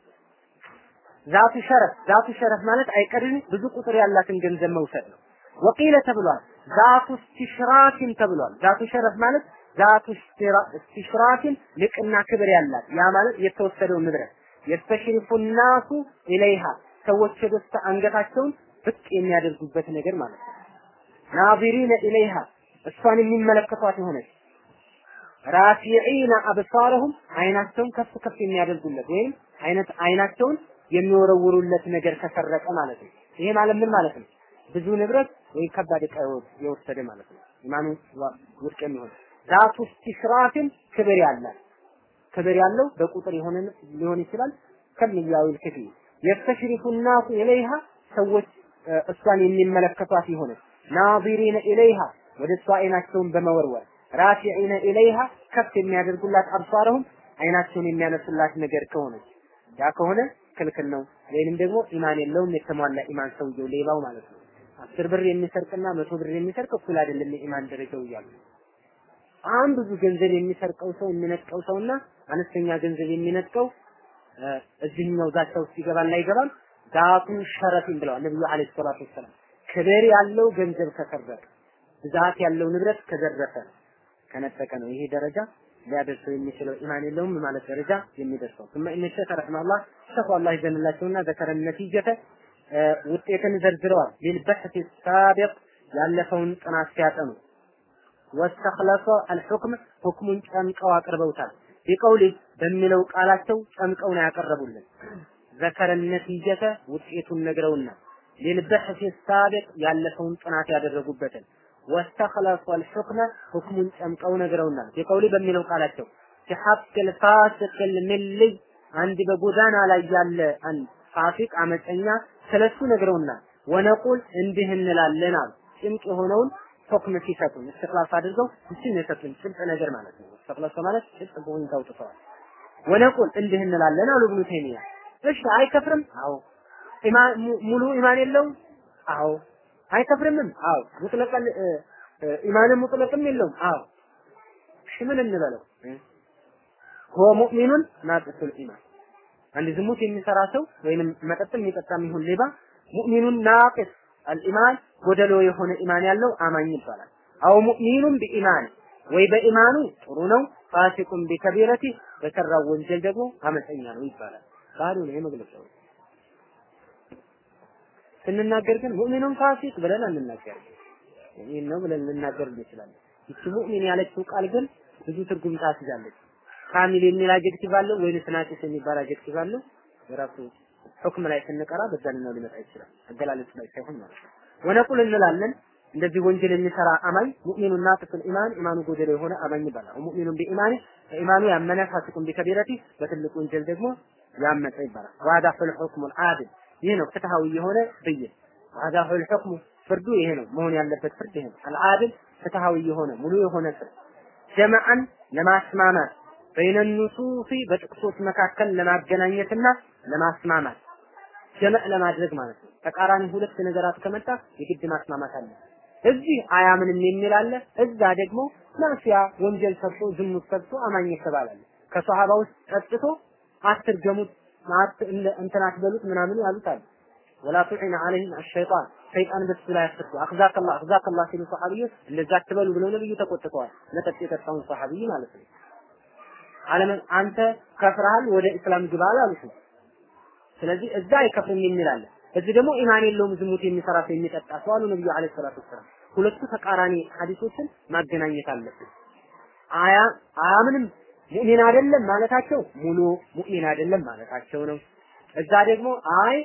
ዛቱ ሸረፍ ዛቱ ሸረፍ ማለት አይቀርም ብዙ ቁጥር ያላትን ገንዘብ መውሰድ ነው። ወቂለ ተብሏል። ዛቱ እስቲሽራኪን ተብሏል። ዛቱ ሸረፍ ማለት ዛቱ እስቲሽራኪን ልቅና ክብር ያላት ያ ማለት የተወሰደው ንብረት የስተሽሪፉ ናሱ ኢለይሃ ሰዎች ደስታ አንገታቸውን ብቅ የሚያደርጉበት ነገር ማለት ነው። ናዚሪነ ኢለይሃ እሷን የሚመለከቷት የሆነች ራፊዒነ አብሳረሁም አይናቸውን ከፍ ከፍ የሚያደርጉለት ወይም አይነት አይናቸውን የሚወረውሩለት ነገር ከሰረቀ ማለት ነው። ይሄ ማለት ምን ማለት ነው? ብዙ ንብረት ወይ ከባድ ዕቃ የወሰደ ማለት ነው። ኢማኑ ውድቅ የሚሆን ዛቱ እስቲሽራፍን ክብር ያላት ክብር ያለው በቁጥር የሆነ ሊሆን ይችላል። ከሚያዊል ክፊ የስተሽሪፉ ናሱ ኢለይሃ ሰዎች እሷን የሚመለከቷት የሆነ ናዚሪነ ኢለይሃ ወደ እሷ አይናቸውን በመወርወር ራፊዒነ ኢለይሃ ከፍ የሚያደርጉላት አብሳረሁም አይናቸውን የሚያነሱላት ነገር ከሆነች ያ ከሆነ ክልክል ነው። ወይንም ደግሞ ኢማን የለውም የተሟላ ኢማን ሰውየው ሌባው ማለት ነው። አስር ብር የሚሰርቅና መቶ ብር የሚሰርቅ እኩል አይደለም የኢማን ደረጃው እያሉ በጣም ብዙ ገንዘብ የሚሰርቀው ሰው የሚነጥቀው ሰውና አነስተኛ ገንዘብ የሚነጥቀው እዚህኛው ዛቻ ውስጥ ይገባል አይገባም? ዛቱ ሸረፊን ብለዋል ነብዩ አለይሂ ሰላቱ ወሰላም። ክብር ያለው ገንዘብ ከሰረቀ ብዛት ያለው ንብረት ከዘረፈ ከነጠቀ ነው ይሄ ደረጃ ሊያደርሰው የሚችለው ኢማን የለውም ማለት ደረጃ የሚደርሰው ثم ان الشيخ رحمه الله شيخ الله ይዘንላቸውና ذكر النتيجة ውጤትን ዘርዝረዋል للبحث السابق ያለፈውን ጥናት ሲያጠኑ ወስተخلص الحكم ሁክሙን ጨምቀው አቅርበውታል ቢቀውሊ በሚለው ቃላቸው ጨምቀው ነው ያቀረቡልን ذكر النتيجة ውጤቱን ነግረውና للبحث السابق ያለፈውን ጥናት ያደረጉበትን ወስተخلص الحكم ሁክሙን ጨምቀው ነግረውናል ቢቀውሊ በሚለው ቃላቸው ሲሐቅ الفاسق الملي አንድ በጎዳና ላይ ያለ አንድ ፋሲቅ አመፀኛ ስለሱ ነግረውናል ወነቁል እንዲህ እንላለን አሉ ጭምቅ የሆነውን ሁክም ሲሰጡን እስትክላስ አድርገው እችን የሰጡን ጭምቅ ነገር ማለት ነው እስትክላስ ማለት ጭምቅ በሆን ታውጥተዋል ወነቁል እንዲህ እንላለን አሉ ኢብኑ ተይሚያ እሺ አይከፍርም አዎ ኢማን ሙሉ ኢማን የለውም አዎ አይከፍርምም አዎ ሙጥለቀል ኢማን ሙጥለቅም የለውም አዎ እሺ ምን እንበለው ሆ ሙእሚኑን ናቅሱል ኢማን አንድ ዝሙት የሚሰራ ሰው ወይንም መጠጥም የሚጠጣም ይሁን ሌባ ሙእሚኑን ናቅስ አልኢማን ጎደሎ የሆነ ኢማን ያለው አማኝ ይባላል። አው ሙእሚኑን ቢኢማን ወይ በኢማኑ ጥሩ ነው፣ ፋሲቁን ቢከቢረቲ በሰራው ወንጀል ደግሞ አመፀኛ ነው ይባላል። ባሉ ነው የመግለጫው። ስንናገር ግን ሙእሚኑን ፋሲቅ ብለን አንናገር። ይህን ነው ብለን ልናገር እንችላለን። ይቺ ሙእሚን ያለችው ቃል ግን ብዙ ትርጉም ታስይዛለች። ካሚል የሚል አጀክቲቭ አለው ወይንስ ናቂስ የሚባል አጀክቲቭ አለው? የራሱ ሁክም ላይ ስንቀራ በዛኛው ሊመጣ ይችላል። አገላለጽ ላይ ሳይሆን ማለት ነው። ወነቁል እንላለን እንደዚህ ወንጀል የሚሰራ አማኝ ሙእሚኑን ናቅሱል ኢማን ኢማኑ ጎደሎ የሆነ አማኝ ይባላል። ሙእሚኑን ቢኢማኒ በኢማኑ ያመነ ፋሲቁን ቢከቢረቲ በትልቅ ወንጀል ደግሞ ያመፀ ይባላል። ዋዳ ፍል ሁክሙል አድል ይህ ነው ፍትሃዊ የሆነ ብይን። ዋዳ ፍል ሁክሙ ፍርዱ ይሄ ነው መሆን ያለበት ፍርድ ይሄ ነው። አልአድል ፍትሃዊ የሆነ ሙሉ የሆነ ፍርድ ጀማዓን ለማስማማት በይነ ኑሱፊ በጥቅሶች መካከል ለማገናኘትና ለማስማማት ጀመዕ ለማድረግ ማለት ነው። ተቃራኒ ሁለት ነገራት ከመጣ የግድ ማስማማት አለ። እዚህ አያምንም የሚል አለ፣ እዛ ደግሞ ማፊያ ወንጀል ሰርቶ ዝሙት ሰርቶ አማኝ ይባላል። ከሷሃባ ውስጥ ጠጥቶ አትርገሙት እንትን አትበሉት ምናምን ያሉት አለ። ወላ ቱዒነ ዐለይሂም አሸይጣን ሰይጣን በሱ ላይ አትርዱ አኽዛከላ አኽዛከላ ሲሉ ሰሐቢዎች እንደዛ አትበሉ ብለው ነብዩ ተቆጥተዋል። መጠጥ የጠጣውን ሰሐቢይ ማለት ነው። አለምን አንተ ከፍረሃል ወደ እስላም ግባ አላሉት። ስለዚህ እዛ አይከፍርም የሚል አለ። እዚህ ደግሞ ኢማን የለውም ዝሙት የሚሰራ ሰው የሚጠጣ ሰው አሉ ነብዩ አለይሂ ሰላቱ ወሰላም። ሁለቱ ተቃራኒ ሐዲሶችን ማገናኘት አለብን። አያ አያምንም ሙእሚን አይደለም ማለታቸው ሙሉ ሙእሚን አይደለም ማለታቸው ነው። እዛ ደግሞ አይ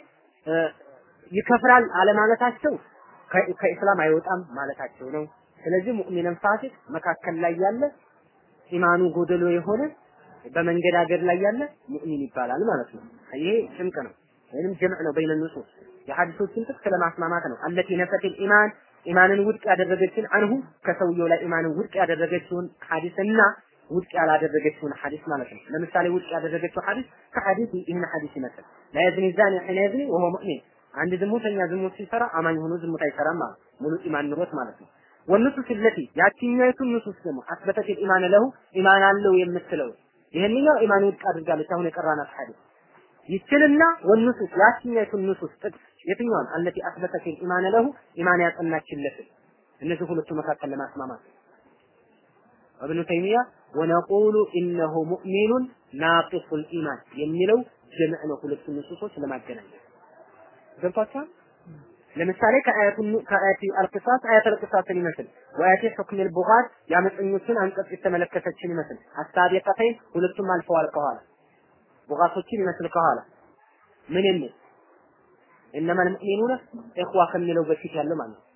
ይከፍራል አለማለታቸው ከኢስላም አይወጣም ማለታቸው ነው። ስለዚህ ሙእሚንን ፋሲቅ መካከል ላይ ያለ ኢማኑ ጎደሎ የሆነ በመንገዳገድ ላይ ያለ ሙእሚን ይባላል ማለት ነው። ይሄ ጭምቅ ነው ወይንም ጀምዕ ነው በይነ ንሱስ የሐዲሶችን ጥቅስ ለማስማማት ነው። አለቲ ነፈቲል ኢማን ኢማንን ውድቅ ያደረገችን አንሁ ከሰውየው ላይ ኢማንን ውድቅ ያደረገችውን ሐዲስና ውድቅ ያላደረገችውን ሐዲስ ማለት ነው። ለምሳሌ ውድቅ ያደረገችው ሐዲስ ከሐዲስ ይህን ሐዲስ ይመስል ላ የዝኒ ዛኒ ሒነ የዝኒ ወሆ ሙእሚን አንድ ዝሙተኛ ዝሙት ሲሰራ አማኝ ሆኖ ዝሙት አይሰራም ማለት ሙሉ ኢማን ኑሮት ማለት ነው። ወንሱስ ለቲ ያቺኛይቱ ንሱስ ደግሞ አስበተት ኢማን ለሁ ኢማን አለው የምትለው ይሄንኛው ኢማን ውድቅ አድርጋለች። አሁን የቀራናት ሐዲስ ይችልና ወንሱስ ያቺኛይቱ ንሱስ ጥቅስ የትኛዋን አለቲ አስበተት ኢማን ለሁ ኢማን ያጸናችለት እነዚህ ሁለቱ መካከል ለማስማማት እብኑ ተይሚያ ወነቁሉ ኢነሁ ሙእሚኑን ናቂሱል ኢማን የሚለው ጀምዕ ነው። ሁለቱ ንሱሶች ለማገናኘት ገብቷችኋል? ለምሳሌ ከአያቱ ከአያቲ አልቅሳስ አያት አልቅሳስን ይመስል ወአያቲ ሁክም ልቡጋት የአመፀኞችን አንቀጽ የተመለከተችን ይመስል አሳቢቀተይን ሁለቱም አልፈዋል ከኋላ ቡጋቶችን ይመስል ከኋላ ምን የሚል እነማ ልሙእሚኑነ ኢኽዋ ከሚለው በፊት ያለው ማለት ነው።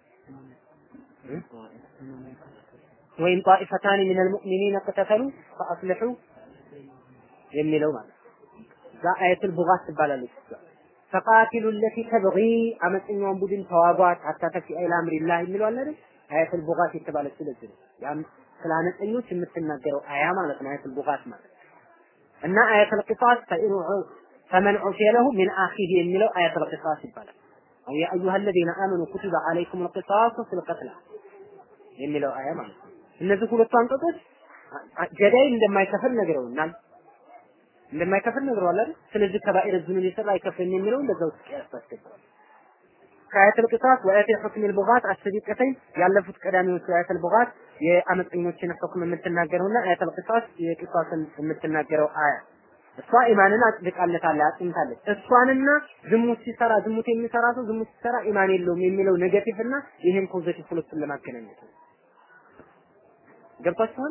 ወይም ጣኢፈታን ሚን አልሙእሚኒን ከተተሉ ፈአስልሑ የሚለው ማለት ነው። እዛ አያቱል ቡጋት ትባላለች። ፈቃቲሉ ለቲ ተብጊ አመፀኛውን ቡድን ተዋጓት ሀታ ተፊአ ኢላ አምሪላህ የሚለው አለ አይደል? አያቱል ቡጋት የተባለች ስለዚህ ነው። ያም ስለ አመፀኞች የምትናገረው አያ ማለት ነው። አያቱል ቡጋት ማለት እና አያቱል ቂሳስ ፈመን ዑፊየ ለሁ ሚን አኺህ የሚለው አያቱል ቂሳስ ይባላል። አው ያ አዩሃ አለዚነ አመኑ ኩቲበ አለይኩም አልቂሳሱ ፊል ቀትላ የሚለው አያ ማለት ነው። እነዚህ ሁለቱ አንቀጾች ገዳይ እንደማይከፍል ነግረውናል። እንደማይከፍል ነግረዋል አይደል? ስለዚህ ከባኢር ዝኑን የሰራ አይከፍልም የሚለው እንደዛው ውስጥ ያስባስገባል። ከአያተል ቅጣት ወአያተል ሁክም ልቡጋት አስቢቀተኝ ያለፉት ቀዳሚዎቹ አያተል ቡጋት የአመፀኞችን ሁክም የምትናገረውና አያተል ቅጣት የቅጣትን የምትናገረው አያ እሷ ኢማንን አጽድቃለታለች አጽንታለች። እሷንና ዝሙት ሲሰራ ዝሙት የሚሰራ ሰው ዝሙት ሲሰራ ኢማን የለውም የሚለው ኔጌቲቭ እና ይሄን ፖዚቲቭ ሁለቱን ለማገናኘት ነው። ገብቷችኋል?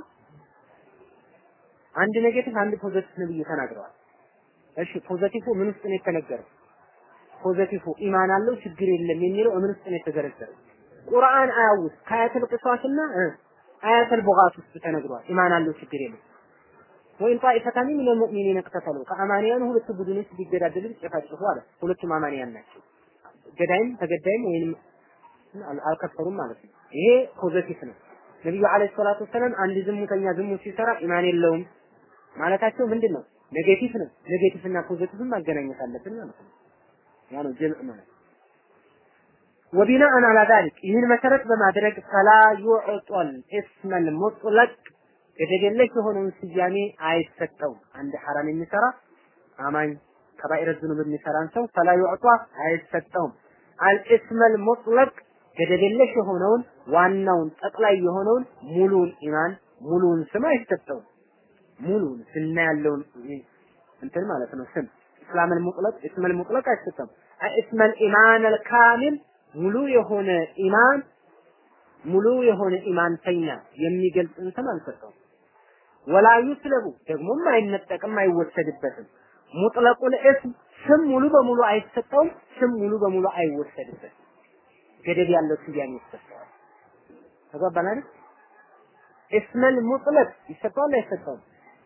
አንድ ኔጌቲቭ አንድ ፖዚቲቭ ነብዩ ተናግረዋል። እሺ ፖዚቲቭ ምን ውስጥ ነው የተነገረው? ፖዚቲቭ ኢማን አለው ችግር የለም የሚለው ምን ውስጥ ነው የተዘረዘረው? ቁርአን አያ ውስጥ ከአያተል ቅሷስና አያተል ቡጋት ውስጥ ተነግሯል። ኢማን አለው ችግር የለም። ወይም ጣኢፈታኒ ሚነ ሙእሚኒን እቅተተሉ ከአማንያን ሁለት ቡድኖች ቢገዳደሉ ቢጨፋጨፉ አለ። ሁለቱም አማንያን ናቸው። ገዳይም ተገዳይም ወይንም አልከፈሩም ማለት ነው። ይሄ ፖዚቲቭ ነው። ነብዩ አለይሂ ሰላቱ ወሰላም አንድ ዝሙተኛ ዝሙት ሲሰራ ኢማን የለውም ማለታቸው ምንድን ነው? ኔጌቲቭ ነው። ኔጌቲቭ እና ፖዚቲቭን ማገናኘት አለብን ማለት ነው። ያ ነው ጀምዕ ማለት ወቢናአን አላ ዛሊክ ይህን መሰረት በማድረግ ፈላ ዩዕጦል እስመል ሙጥለቅ ገደብ የለሽ የሆነውን ስያሜ አይሰጠውም። አንድ ሐራም የሚሰራ አማኝ ከባኢረ ዝኑብ የሚሰራን ሰው ፈላ ዩዕጧ አይሰጠውም። አልእስመል ሙጥለቅ ገደብ የለሽ የሆነውን ዋናውን ጠቅላይ የሆነውን ሙሉውን ኢማን ሙሉውን ስም አይሰጠውም። ሙሉውን ስና ያለውን እንትን ማለት ነው ስም እስላምን ሙጥለቅ እስመል ሙጥለቅ አይሰጠም። እስመል ኢማን አልካሚል ሙሉ የሆነ ኢማን ሙሉ የሆነ ኢማንተኛ የሚገልጽን ስም አልሰጠውም። ወላ ዩስለቡ ደግሞም አይነጠቅም አይወሰድበትም። ሙጥለቁል እስም ስም ሙሉ በሙሉ አይሰጠውም። ስም ሙሉ በሙሉ አይወሰድበትም። ገደብ ያለው ስያሜ ይሰጠዋል። ተግባባን አይደል? እስመል ሙጥለቅ ይሰጠዋል አይሰጠውም?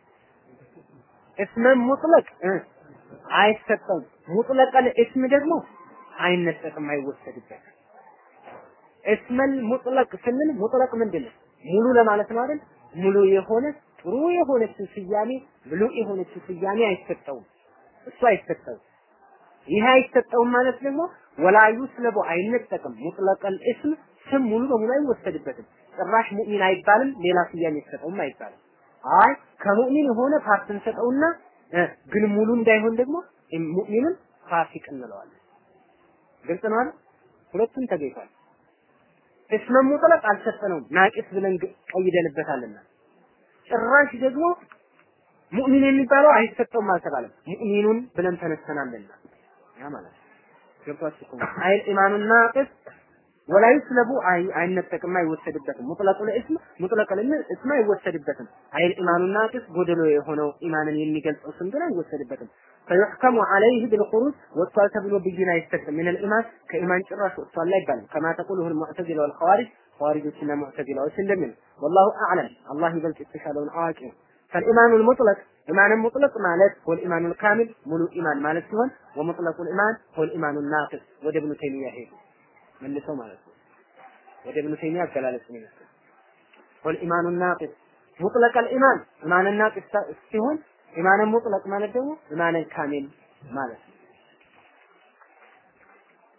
እስመን ሙጥለቅ አይሰጠውም። ሙጥለቀል እስም ደግሞ አይነጠቅም አይወሰድበትም። እስመል ሙጥለቅ ስንል ሙጥለቅ ምንድን ነው? ሙሉ ለማለት ነው አይደል? ሙሉ የሆነ ጥሩ የሆነችን ስያሜ ሙሉ የሆነችን ስያሜ አይሰጠውም። እሱ አይሰጠውም። ይህ አይሰጠውም ማለት ደግሞ ወላ ዩስለቡ አይነጠቅም። ሙጥለቀል እስም ስም ሙሉ በሙሉ አይወሰድበትም። ጭራሽ ሙእሚን አይባልም፣ ሌላ ስያሜ ይሰጠውም አይባልም። አይ ከሙእሚን የሆነ ፓርት እንሰጠውና ግን ሙሉ እንዳይሆን ደግሞ ሙእሚንን ፋሲቅ እንለዋለን። ግልጽ ነው አይደል? ሁለቱም ተገኝቷል። እስመ ሙጥለቅ አልሰጠነውም፣ ናቂስ ብለን ቀይደንበታልና ጭራሽ ደግሞ ሙእሚን የሚባለው አይሰጠውም አልተባለም። ሙእሚኑን ብለን ተነስተናልና ያ ማለት ገብቷችሁ እኮ አይል ኢማኑን ናቂስ ወላ ይስለቡ አይ አይነጠቅም አይወሰድበትም። ሙጥለቁል እስም ሙጥለቁል እስም አይወሰድበትም። አይል ኢማኑን ናቂስ ጎደሎ የሆነው ኢማንን የሚገልጸው ስም ግን አይወሰድበትም። ፈዩሕከሙ ዐለይህ ቢልኹሩጅ ወጥቷል ተብሎ ብይን አይሰጥም። ምን ልኢማን ከኢማን ጭራሽ ወጥቷል አይባልም። ከማ ተቁሉሁ ልሙዕተዚላ ወልኸዋሪጅ ኸዋሪጆችና ሙዕተዚላዎች እንደሚል ወላሁ አዕለም አላህ ይበልጥ የተሻለውን አዋቂ ነው። فالإيمان المطلق إيمان المطلق مالت هو الإيمان الكامل ملو إيمان مالت سيهون ومطلق الإيمان هو الإيمان الناقص وده ابن تيمية هيك መልሰው ማለት ነው። ወደ ኢብኑ ተይሚያ አገላለጽ ነው የሚመስለው። ወልኢማኑ ናቂስ ሙጥለቅ አልኢማን ኢማን ናቂስ ሲሆን ኢማን ሙጥለቅ ማለት ደግሞ ኢማን ካሚል ማለት ነው።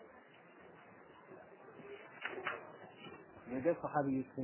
ሰሐቢዮች